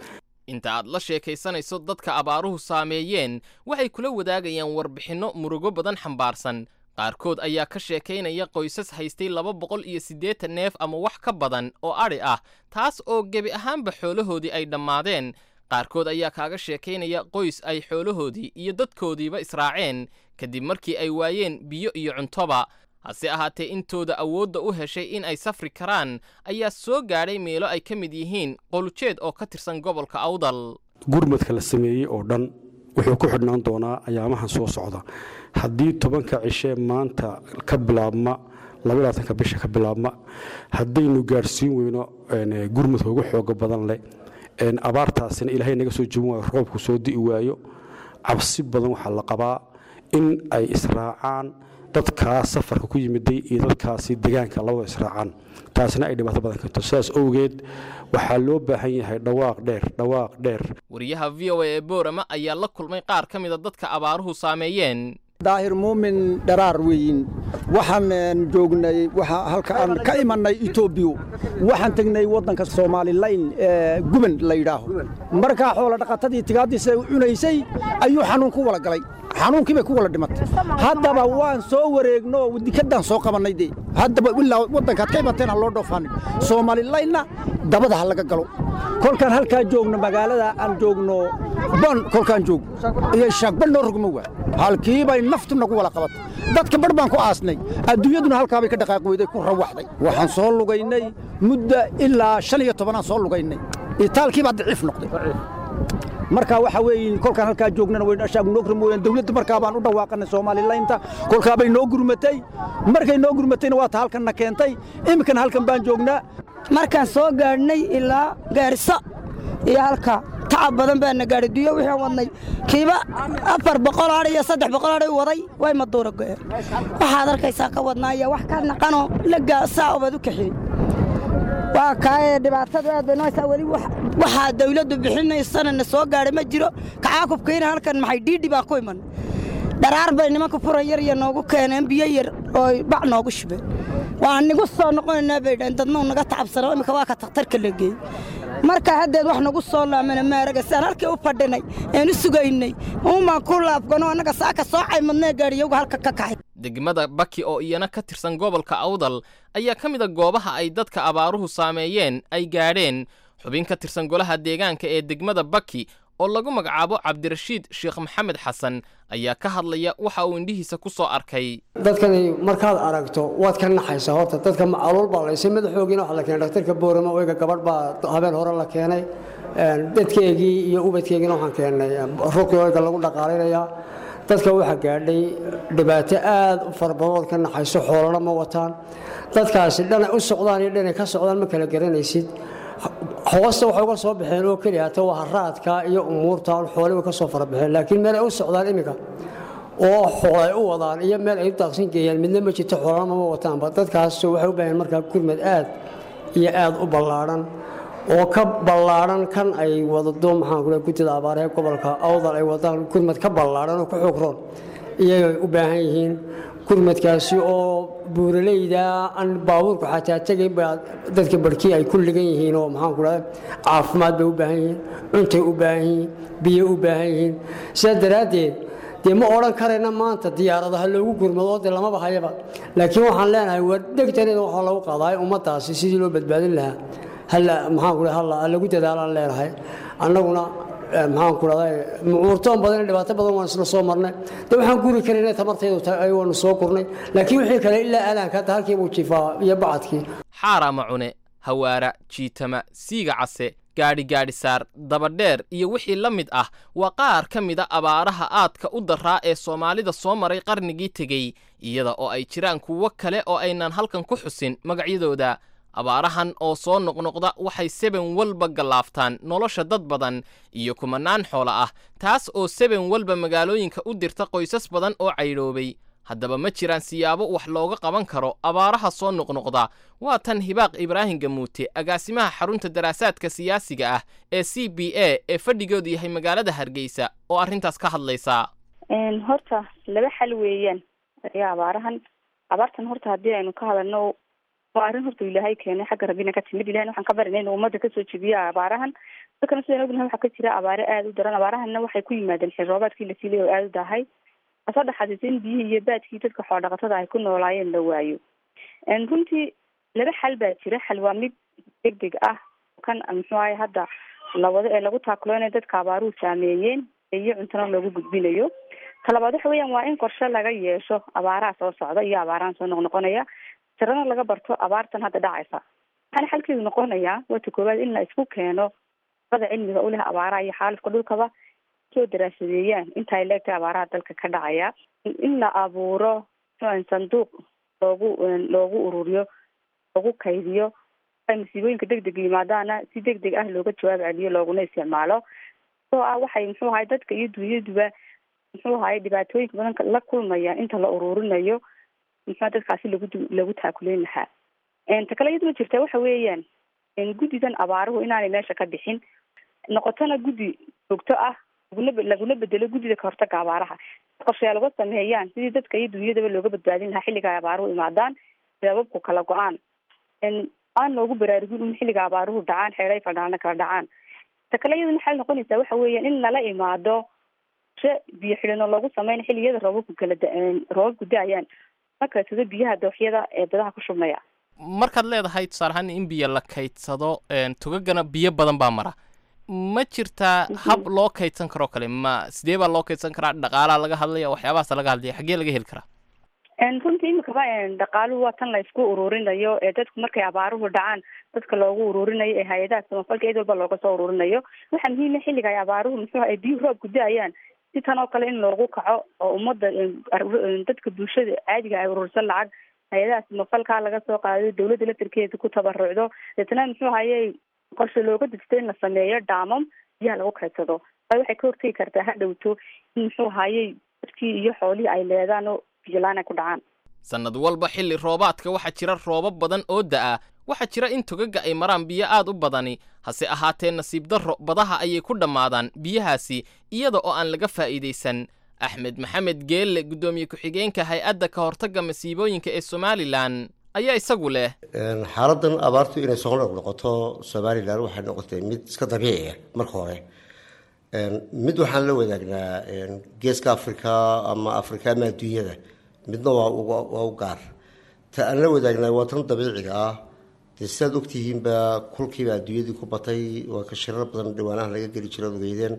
inta aad la sheekaysanayso dadka abaaruhu saameeyeen waxay kula wadaagayaan warbixinno murugo badan xambaarsan qaarkood ayaa ka sheekaynaya qoysas haystay laba boqol iyo siddeetan neef ama wax ka badan oo adhi ah taas oo gebi ahaanba xoolahoodii ay dhammaadeen qaarkood ayaa kaaga sheekaynaya qoys ay xoolahoodii iyo dadkoodiiba israaceen kadib markii ay waayeen biyo iyo cuntoba hase ahaatee intooda awoodda u heshay in ay safri karaan ayaa soo gaadhay meelo ay ka mid yihiin qolujeed oo ka tirsan gobolka awdal gurmadka la sameeyey oo dhan wuxuu ku xidhnaan doonaa ayaamahan soo socda haddii tobanka cishe maanta ka bilaabma labaatanka bisha ka bilaabma haddaynu gaadhsiin weyno gurmadka ugu xooga badan leh abaartaasina ilaahay naga soo jebin waayo roobku soo di'i waayo cabsi badan waxaa la qabaa in ay israacaan dadkaas safarka ku yimiday iyo dadkaasi degaanka labada israacaan taasina ay dhibaato badan karto sidaas owgeed waxaa loo baahan yahay dhawaaq dheer dhawaaq dheer wariyaha v o a ee boorama ayaa la kulmay qaar ka mida dadka abaaruhu saameeyeen daahir muumin dharaar weyin waxaan joognay waxa halka aan ka imannay etoobiya waxaan tegnay waddanka soomaalilayn ee guban la yidhaaho markaa xoola dhaqatadii tigaaddiisa cunaysay ayuu xanuun ku wala galay xanuunkii bay ku wala dhimatay haddaba waan soo wareegno dikaddaan soo qabannay dee haddaba ilaa waddankaad ka imateen ha loo dhoofanin soomaalilaynna dabada ha laga galo kolkaan halkaa joogno magaalada aan joogno ban kolkaan joog iyo shaagban noo rogmo waa halkiibay naftu nagu wala qabatay dadka bar baan ku aasnay adduunyaduna halkaabay ka dhaqaaqi weyday ku rawaxday waxaan soo lugaynay mudda ilaa shan iyo tobanaan soo lugaynay itaalkii baa daciif noqday marka waxa weeye kolkaan halkaa joognana way ashaagu noo gurmooyaan dawladda markaa baan u dhawaaqanay soomaalilaynta kolkaabay noo gurmatay markay noo gurmatayna waa ta halkanna keentay iminkana halkan baan joognaa markaan soo gaadhnay ilaa gaariso iyo halka tacab badan baana gaadhay duyo wixii wadnay kiiba afar boqol adh iyo saddex boqol adhay waday way maduura go'een waxaad arkaysaa ka wadnaa iyo wax ka naqanoo lagaa saa obaad u kaxiyey waa kaayee dhibaatadu aad bay nooysaa weli waxaa dawladdu bixinaysana na soo gaadhay ma jiro kacaakubkayna halkan maxay dhiidhi baan ku iman dharaar bay nimanka furan yar iyo noogu keeneen biyo yar oo bac noogu shubeen waan nigu soo noqonaynaa bay dhaheen dadnuu naga tacabsano iminka waa ka takhtarka la geeyey marka haddeed wax nagu soo laamana maaraga siaan halkii u fadhinay een u sugaynay uumaan ku laafgano annaga saaka soo caymadnee gaadhiyagu halka ka kacay degmada baki oo iyana ka tirsan gobolka awdal ayaa ka mida goobaha ay dadka abaaruhu saameeyeen ay gaadheen xubin ka tirsan golaha deegaanka ee degmada baki oo lagu magacaabo cabdirashiid sheekh maxamed xasan ayaa ka hadlaya waxa uu indhihiisa ku soo arkay dadkani markaad aragto waad ka naxaysaa horta dadka macaluul baa laysay madaxoogiina waxa la keenay dhaktarka boorama oyga gabadh baa habeen hore la keenay dadkeegii iyo ubadkeegiina waxaan keennay ruqii oyga lagu dhaqaalinayaa dadka waxaa gaadhay dhibaato aad u fara badan ood ka naxayso xoolana ma wataan dadkaasi dhanay u socdaan iyo dhanay ka socdaan ma kala garanaysid hoosta waxay uga soo baxeen oo keliya hata waa haraadka iyo umuurta xoole way ka soo fara baxeen laakiin meel ay u socdaan iminka oo xoolay u wadaan iyo meel ay u daaqsin geeyaan midna ma jirto xoolana ma wataanba dadkaas waxay u baahan markaa gurmad aad iyo aad u ballaadhan oo ka ballaadhan kan ay wadado maxaan kule guddida abaaraha gobolka awdal ay wadaan gurmad ka ballaadhan oo ka xogroon iyagay u baahan yihiin gurmadkaasi oo buuraleyda aan baabuurku xataa tegayn baa dadka barhkii ay ku ligan yihiin oo maxaan ku dhahay caafimaad bay u baahan yihiin cuntay u baahan yihiin biyo u baahan yihiin sidaa daraaddeed dee ma odhan karayna maanta diyaaradaha loogu gurmado dee lamaba hayaba laakiin waxaan leenahay war degtaneeda waxaa lagu qaadaay ummaddaasi sidii loo badbaadin lahaa halla maxaan ku dhahay halla lagu dadaalaan leenahay annaguna maxaan ku dhahday mucuurtoon badan dhibaato badan waan isla soo marnay de waxaan guri karayna tamartaydu waanu soo kurnay laakiin wixii kale ilaa aalaanka hadda halkii buu jifaa iyo bacadkii xaaraama cune hawaara jiitama siiga case gaadhi gaadhisaar dabadheer iyo wixii la mid ah waa qaar ka mida abaaraha aadka u daraa ee soomaalida soo maray qarnigii tegey iyada oo ay jiraan kuwo kale oo aynan halkan ku xusin magacyadooda abaarahan oo soo noqnoqda waxay seben walba gallaaftaan nolosha dad badan iyo kumanaan xoolo ah taas oo seben walba magaalooyinka u dirta qoysas badan oo caydhoobay haddaba ma jiraan siyaabo wax looga qaban karo abaaraha soo noqnoqda waa tan hibaaq ibraahim gamuute agaasimaha xarunta daraasaadka siyaasiga ah ee c b a ee fadhigoodu yahay magaalada hargeysa oo arrintaas ka hadlaysa horta laba xal weeyaan ayaa abaarahan abaartan horta haddii aynu ka hadalno waa arrin horta ilaahay keenay xagga rabbina ka timid ilahayna waxaan ka barinay inuu ummadda kasoo jebiyo abaarahan dadkana sidaan ognahay waxaa ka jira abaare aada u daran abaarahanna waxay ku yimaadeen xil roobaadkii la siilay oo aada u dahay asoo dhaxaadisa in biyihii iyo baadkii dadka xoodhaqatada ay ku noolaayeen la waayo runtii laba xal baa jira xal waa mid deg deg ah kan muxuu ahay hadda lawado ee lagu taakulo dadka abaaruhu saameeyeen iyo cuntana loogu gudbinayo talabaad waxa weeyaan waa in qorshe laga yeesho abaaraha soo socda iyo abaarahan soo noqnoqonaya tirana laga barto abaartan hadda dhacaysa waxaana xalkeedu noqonayaa wata koowaad in la isku keeno ada cilmiga u leh abaaraha iyo xaalifka dhulkaba soo daraasadeeyaan inta ay leegtahay abaaraha dalka ka dhacaya in la abuuro sanduuq loogu loogu ururiyo loogu kaydiyo ay masiibooyinka deg deg yimaadaana si deg deg ah looga jawaab celiyo looguna isticmaalo oo ah waxay muxuu ahay dadka iyo dunyaduba muxuu ahay dhibaatooyinka badan la kulmaya inta la ururinayo muxua dadkaasi lagu lagu taakuleyn lahaa ta kale iyaduma jirta waxa weeyaan guddidan abaaruhu inaanay meesha ka bixin noqotona guddi joogto ah laguna laguna bedelo guddida kahortaga abaaraha qorshayaal uga sameeyaan sidii dadka iyo dunyadaba looga badbaadin lahaa xilliga ay abaaruhu imaadaan sababku kala go-aan aan loogu baraarugin in xilliga abaaruhu dhacaan xeeray fadhaalna kala dhacaan ta kale iyaduna waxay noqonaysaa waxa weeyaan in lala imaado she biyo xidhino loogu sameyna xilliyada roobabku kala roobabku da-ayaan markasado biyaha dooxyada ee dadaha ku shubmaya markaad leedahay tusaale ahaan in biyo la kaydsado tugagana biyo badan baa mara ma jirtaa hab loo kaydsan karoo kale ma sidee baa loo kaydsan karaa dhaqaalaa laga hadlaya waxyaabahaasa laga hadlaya xaggee laga heli karaa runtii imikaba dhaqaaluhu waa tan la isku ururinayo ee dadku markay abaaruhu dhacaan dadka loogu ururinayo ee hay-adaha samafalka cid walba looga soo ururinayo waxaa muhiima xilliga ay abaaruhu muxuu ay biyu roobku da-ayaan si tan oo kale in loogu kaco oo ummadda dadka bulshada caadiga ay urursan lacag hay-adaha samafalka laga soo qaado dawladda laftarkeeda ku tabarucdo deetna muxuu hayay qorshe looga dejto in la sameeyo dhaamam biyaha lagu kaydsado a waxay ka hortegi kartaa ha dhowto in muxuu hayay dadkii iyo xoolihii ay leedaan oo biyolaan ay ku dhacaan sannad walba xilli roobaadka waxaa jira roobab badan oo da'a waxaa jira in togaga ay maraan biyo aad u badani hase ahaatee nasiib darro badaha ayay ku dhammaadaan biyahaasi iyada oo aan laga faa'iidaysan axmed maxamed geelle guddoomiye ku-xigeenka hay-adda ka hortagga masiibooyinka ee somalilan ayaa isagu leh xaaladan abaartu inay soo noqnoqoto somalilan waxay noqotay mid iska dabiici ah marka hore mid waxaan la wadaagnaa geeska africa ama africa ama adduunyada midna waa u gaar ta aan la wadaagnaa waa tan dabiiciga ah dee sidaad ogtihiinba kulkiiba adduunyadii ku batay waa ka shirar badan dhawaanaha laga geli jira ogeydeen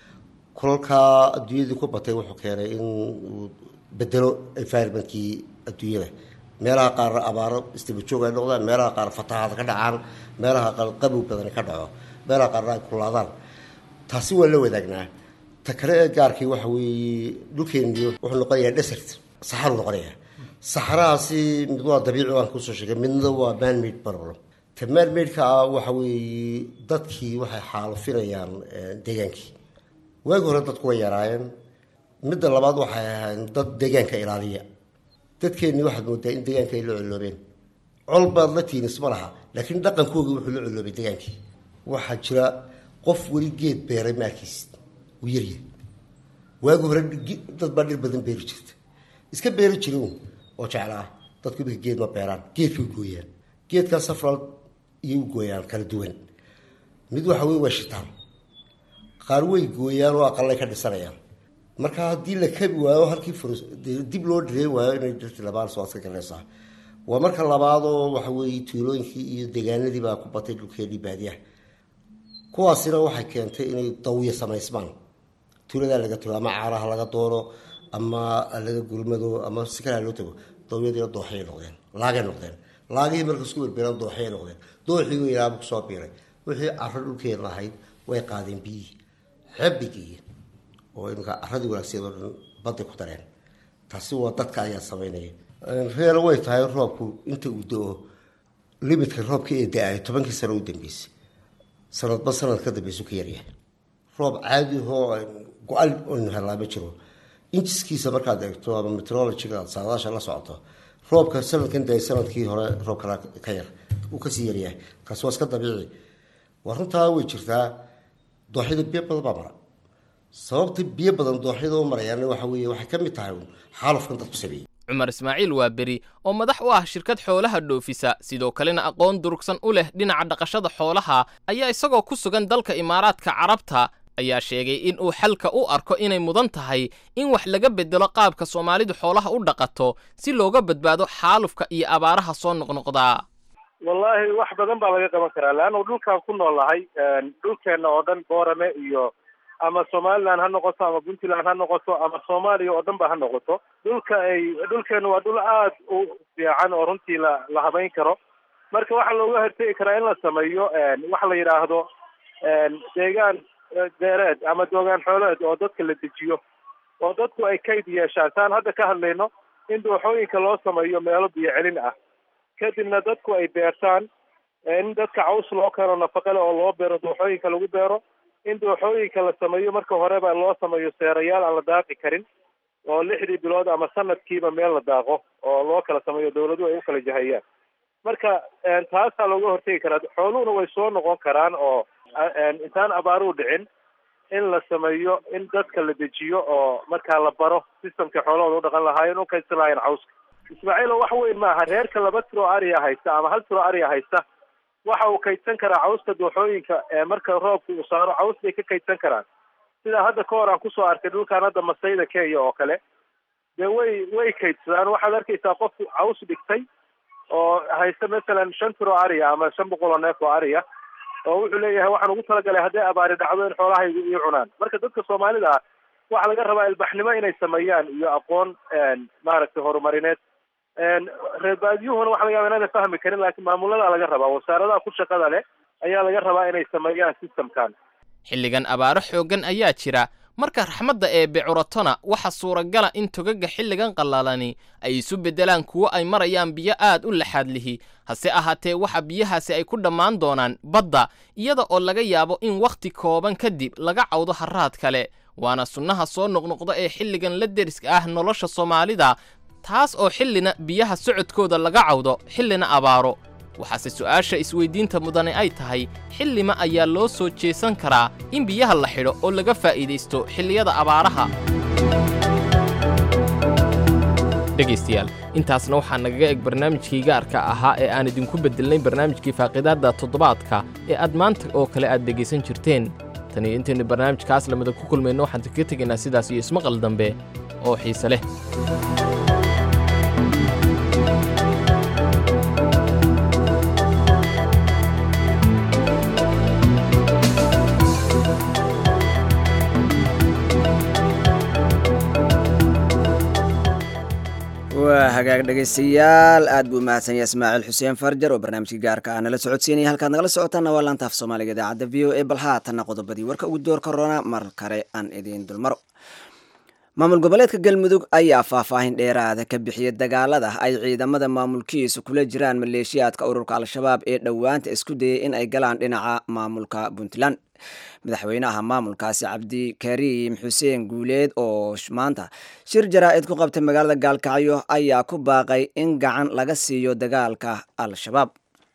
kulalkaa adduunyadii ku batay wuxuu keenay in uu bedelo environmentkii adduunyada meelaha qaar abaaro istibajoog ay noqdaan meelaha qaar fatahaad ka dhacaan meelaha qaar qabow badan ka dhaco meelaha qaarna ay kulaadaan taasi waa la wadaagnaa ta kale ee gaarkii waxa weeye dhulkeeniyo wuxuu noqonayaa desert saxaru noqonayaa saxarahaasi mid waa dabiici waan kusoo sheegay midna waa manmade problem ta manmade-ka ah waxa weeye dadkii waxay xaalufinayaan deegaankii waagi hore dadku way yaraayeen midda labaad waxay ahayn dad deegaanka ilaaliya dadkeennii waxaad moodaa in deegaanka ay la coloobeen col baad la tihin isma laha laakiin dhaqankoogii wuxuu la coloobay deegaankii waxaa jira qof weli geed beeray maarkiis uu yaryahay waagi hore dad baa dhir badan beeri jirta iska beeri jirin oo jeclaa dadku imika geed ma beeraan geedkay gooyaan geedkaa safral iyo u gooyaan kala duwan mid waxa wey waa shitaan qaar way gooyaan oo aqalay ka dhisanayaan marka haddii la kabi waayo halkii furs dib loo dhireen waayo inay dhirti labaan soo adka galaysaa waa marka labaadoo waxa weeye tuulooyinkii iyo deegaanadii baa ku batay dhulkeennii baadiyaha kuwaasina waxay keentay inay dawiya samaysmaan tuuladaa laga tago ama caaraha laga doono ama laga gurmado ama si kalea loo tago dawyadiina dooxayay noqdeen laagay noqdeen laagihii marka isku berbeeraan dooxayay noqdeen dooxii weynaaba kusoo biiray wixii caro dhulkeena ahayd way qaadeen biyihii xebigii oo imika caradii wanaagseed oo dhan baday ku dareen taasi waa dadka ayaa samaynaya reer way tahay roobku inta uu da-o limitka roobka ee da-ay tobankii sano u dambeysay sanadba sanad ka dambeysu ka yaryahay roob caadi ahoo go-an aynu helaa ma jiro injiskiisa markaad eegto ama metrologiga aad saadaasha la socoto roobka sanadkan da sanadkii hore roobkana ka yar uu kasii yaryahay kaasi waa iska dabiici waa runtaa way jirtaa dooxyada biyo badan baa mara sababta biyo badan dooxyada u marayaana waxa weeye waxay ka mid tahay xaalufkan dadku sameeyey cumar ismaaciil waa beri oo madax u ah shirkad xoolaha dhoofisa sidoo kalena aqoon durugsan u leh dhinaca dhaqashada xoolaha ayaa isagoo ku sugan dalka imaaraadka carabta ayaa sheegay in uu xalka u arko inay mudan tahay in wax laga bedelo qaabka soomaalidu xoolaha u dhaqato si looga badbaado xaalufka iyo abaaraha soo noqnoqdaa wallaahi wax badan baa laga qaban karaa leannu dhulkaan ku noolnahay dhulkeenna oo dhan boorame iyo ama somaliland ha noqoto ama puntland ha noqoto ama soomaaliya oo dhan ba ha noqoto dhulka ay dhulkeenu waa dhul aad u fiican oo runtii la la habayn karo marka waxaa looga hortegi karaa in la sameeyo waxa la yidhaahdo deegaan deereed ama doogaan xooleed oo dadka la dejiyo oo dadku ay kayd yeeshaan saan hadda ka hadlayno in dooxooyinka loo sameeyo meelo biyo celin ah kadibna dadku ay beertaan in dadka caws loo keeno nafaqale oo loo beero dooxooyinka lagu beero in dooxooyinka la sameeyo marka horeba loo sameeyo seerayaal aan la daaqi karin oo lixdii bilood ama sanadkiiba meel la daaqo oo loo kala sameeyo dawladuhu ay u kala jahayaan marka taasaa looga hortegi karaa xooluhuna way soo noqon karaan oo intaan abaaruhu dhicin in la sameeyo in dadka la dejiyo oo markaa la baro systemka xoolahooda u dhaqan lahaayeen u kaydsan lahaayeen cawska ismaaciilo wax weyn maaha reerka laba tiro ariya haysta ama hal tiro ariya haysta waxa uu kaydsan karaa cawska dooxooyinka ee marka roobka uu saaro caws bay ka kaydsan karaan sidaa hadda ka hor aan kusoo arkay dhulkaan hadda masayda kenya oo kale dee way way kaydsadaan waxaad arkaysaa qof caws dhigtay oo haysta masalan shan tiro ariya ama shan boqol oo neef oo ariya oo wuxuu leeyahay waxaan ugu talagalay hadday abaari dhacdo in xoolahaygu ii cunaan marka dadka soomaalida ah waxaa laga rabaa ilbaxnimo inay sameeyaan iyo aqoon maaragtay horumarineed reer baadiyuhuna waxa laga yaba inaana fahmi karin laakiin maamuladaa laga rabaa wasaaradaha ku shaqada leh ayaa laga rabaa inay sameeyaan systemkan xilligan abaaro xooggan ayaa jira marka raxmadda eebbe curatona waxa suuragala in togaga xilligan qallalani ay isu beddelaan kuwo ay marayaan biyo aad u laxaad lihi hase ahaatee waxa biyahaasi ay ku dhammaan doonaan badda iyada oo laga yaabo in wakhti kooban kadib laga cawdo harraad kale waana sunnaha soo noqnoqda ee xilligan la deriska ah nolosha soomaalida taas oo xillina biyaha socodkooda laga cawdo xillina abaaro waxaase su'aasha isweyddiinta mudane ay tahay xillima ayaa loo soo jeesan karaa in biyaha la xidho oo laga faa'iidaysto xilliyada abaaraha dhegaystayaal intaasna waxaa nagaga eg barnaamijkii gaarka ahaa ee aan idinku beddelnay barnaamijkii faaqidaadda toddobaadka ee aad maanta oo kale aad dhegaysan jirteen tan iyo intaynu barnaamijkaas lamida ku kulmayno waxaan kaga tegaynaa sidaas iyo ismaqal dambe oo xiise leh waa hagaag dhegaystayaal aad buu mahadsan yahay ismaaciil xuseen farjar oo barnaamijkii gaarka ah nala socodsiinaya halkaad nagala socotaana waa laanta af soomaaliga idaacadda v o e bal haatanna qodobadii warka ugu door korona mar kale aan idiin dulmaro maamul goboleedka galmudug ayaa faahfaahin dheeraada ka bixiyay dagaalada ay ciidamada maamulkiisu kula jiraan maleeshiyaadka ururka al-shabaab ee dhowaanta isku dayay in ay galaan dhinaca maamulka puntland madaxweynaha maamulkaasi cabdikariim xuseen guuleed oo maanta shir jaraa-id ku qabtay magaalada gaalkacyo ayaa ku baaqay in gacan laga siiyo dagaalka al-shabaab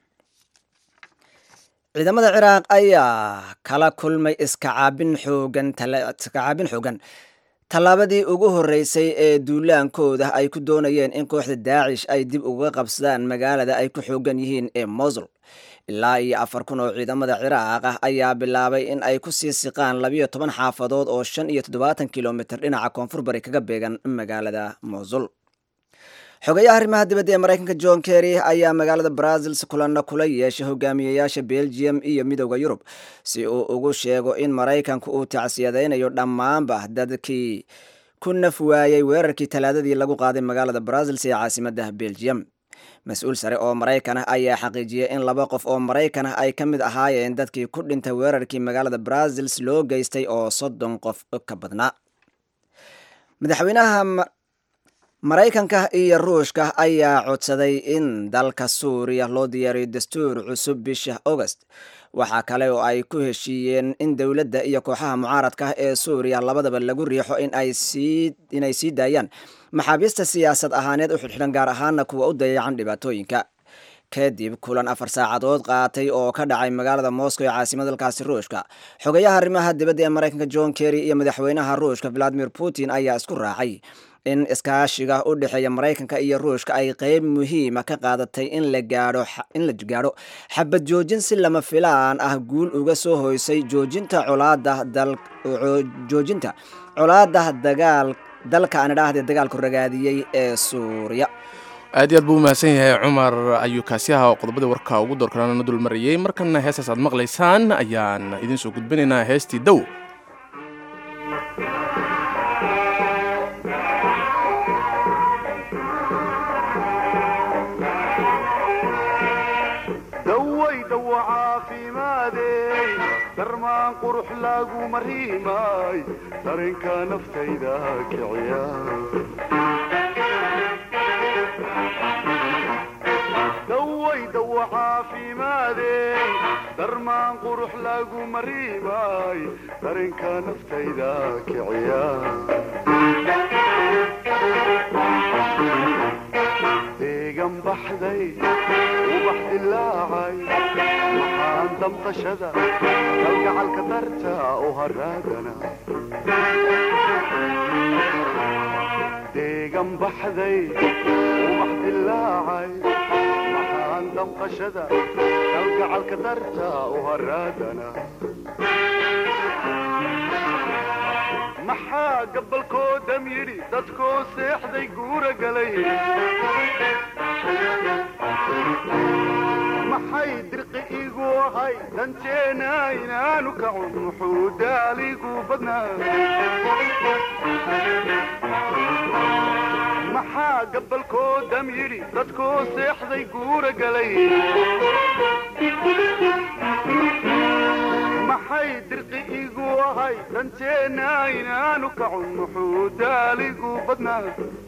ciidamada ciraaq ayaa kala kulmay iskacaabin xoogan iskacaabin xoogan tallaabadii ugu horreysay ee duulaankooda ay ku doonayeen in kooxda daacish ay dib uga qabsadaan magaalada ay ku xoogan yihiin ee mosul ilaa iyo afar kun oo ciidamada ciraaq ah ayaa bilaabay in ay ku sii siqaan labiyo toban xaafadood oo shan iyo toddobaatan kilomitr dhinaca koonfur bari kaga beegan magaalada mosul xogayaha arrimaha dibadda ee maraykanka john kerry ayaa magaalada brazils kulanna kula yeeshay hogaamiyayaasha belgium iyo midooda yurub si uu ugu sheego in maraykanku uu tacsiyadaynayo dhammaanba dadkii ku naf waayey weerarkii talaadadii lagu qaaday magaalada brazils ee caasimadda belgium mas-uul sare oo maraykan ah ayaa xaqiijiyey in laba qof oo maraykan ah ay ka mid ahaayeen dadkii ku dhintay weerarkii magaalada brazils loo geystay oo soddon qof ka badnaa madaxweynaha maraykanka iyo ruushka ayaa codsaday in dalka suuriya loo diyaariyo dastuur cusub bisha august waxaa kale oo ay ku heshiiyeen in dowladda iyo kooxaha mucaaradka ee suuriya labadaba lagu riixo inay sii daayaan maxaabiista siyaasad ahaaneed u xidxidhan gaar ahaana kuwa u dayacan dhibaatooyinka kadib kulan afar saacadood qaatay oo ka dhacay magaalada moscow ee caasimada dalkaasi ruushka xogayaha arrimaha dibadda ee maraykanka john kerry iyo madaxweynaha ruushka valadimir putin ayaa isku raacay in iskaashiga u dhexeeya maraykanka iyo ruushka ay qeyb muhiima ka qaadatay in la gaadho in la gaadho xabad joojin si lama filaan ah guul uga soo hoysay joojinta colaada dal joojinta colaada dagaal dalka aan idhaahde dagaalku ragaadiyey ee suuriya aad iyo aad buu u mahadsan yahay cumar ayuu kaasiyaha oo qodobadii warka ugu doorkanaana dul marayey markana heestaas aad maqlaysaan ayaan idiin soo gudbinaynaa heestii dow dawaydawa caafimaadey darmaan qurux lagu mariimay darinka naftayda kiciya dawaydawa caafimaadey darmaan qurux lagu mariimay darinka naftayda kiciya deegan baxday ubax dilaacay maxaan damqashada kalgacalka darta u haraagana deegan baxday ubax dilaacay maxaan damqashada kalgacalka darta u haraagana maxaa gabalkoodam yidhi dadkoo seexday guura galay maxay dirqi igu ahay danteena inaanu kacun muxuu daaligu badnaa maxaa gabalkoodam yidhi dadkoo seexday guura galay maxay dirqi igu ahay danteena inaanu kacun muxuu daaligu badnaa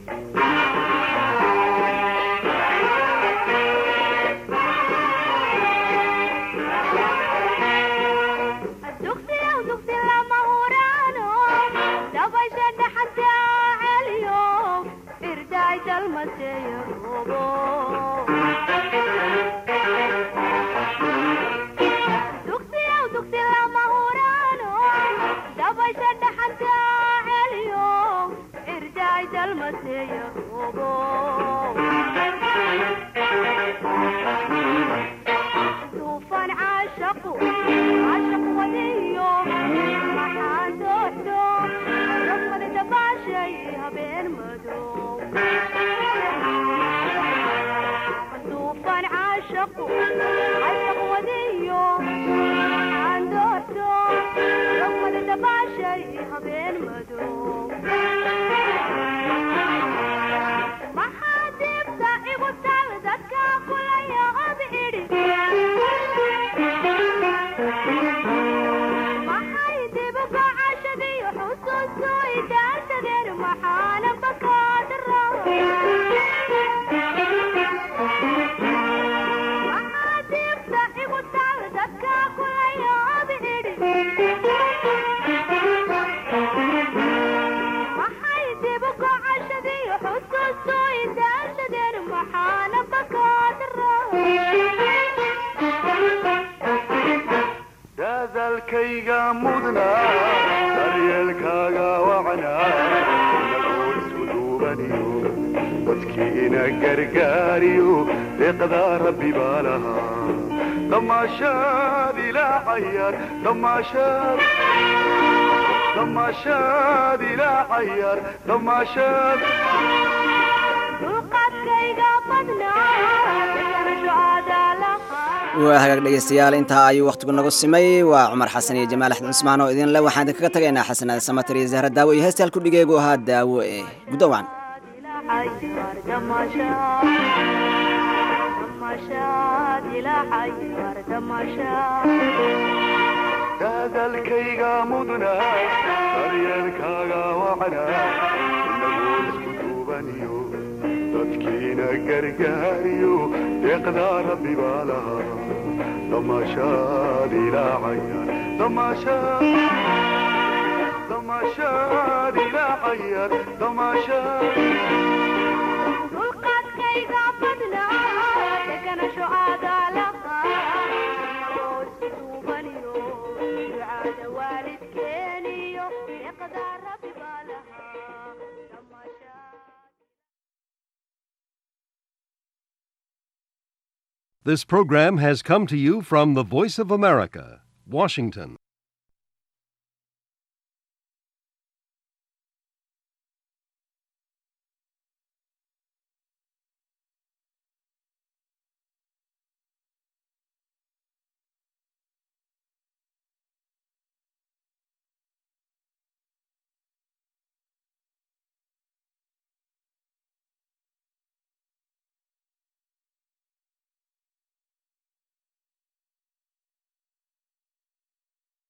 dadalkayga mudna daryeelkaaga wacna inagoo isku duubaniyo dadkiina gargaariyo deeqdaa rabbi baa lahaa damaashaad ilaa cayaar damaashaad damaashaad ilaa cayaar damaashaad waa hagaag dhegeystayaal intaa ayuu wakhtigu nagu simay waa cumar xasan iyo jamaal axmed cusmaan oo idinle waxaan idinkaga tagaynaa xasanaad samatar iyo zahra daawo iyo heesta halku dhigeegu ahaa daawo ee guddowaan dadalkayga mudna daryeelkaaga wacna inagoo isku duubaniyo dadkiina gargaariyo deeqdaa rabbi baa lahaa damaashaad ilaa cayaar damaashaad damaashaad ilaa cayaar damaashaad dulqaadkayga badna deganasho aadaalaqaduubaniyo ducaada waalidkeeniyo deeqdaa rabbi baa lahaa This program has come to you from the Voice of America, Washington.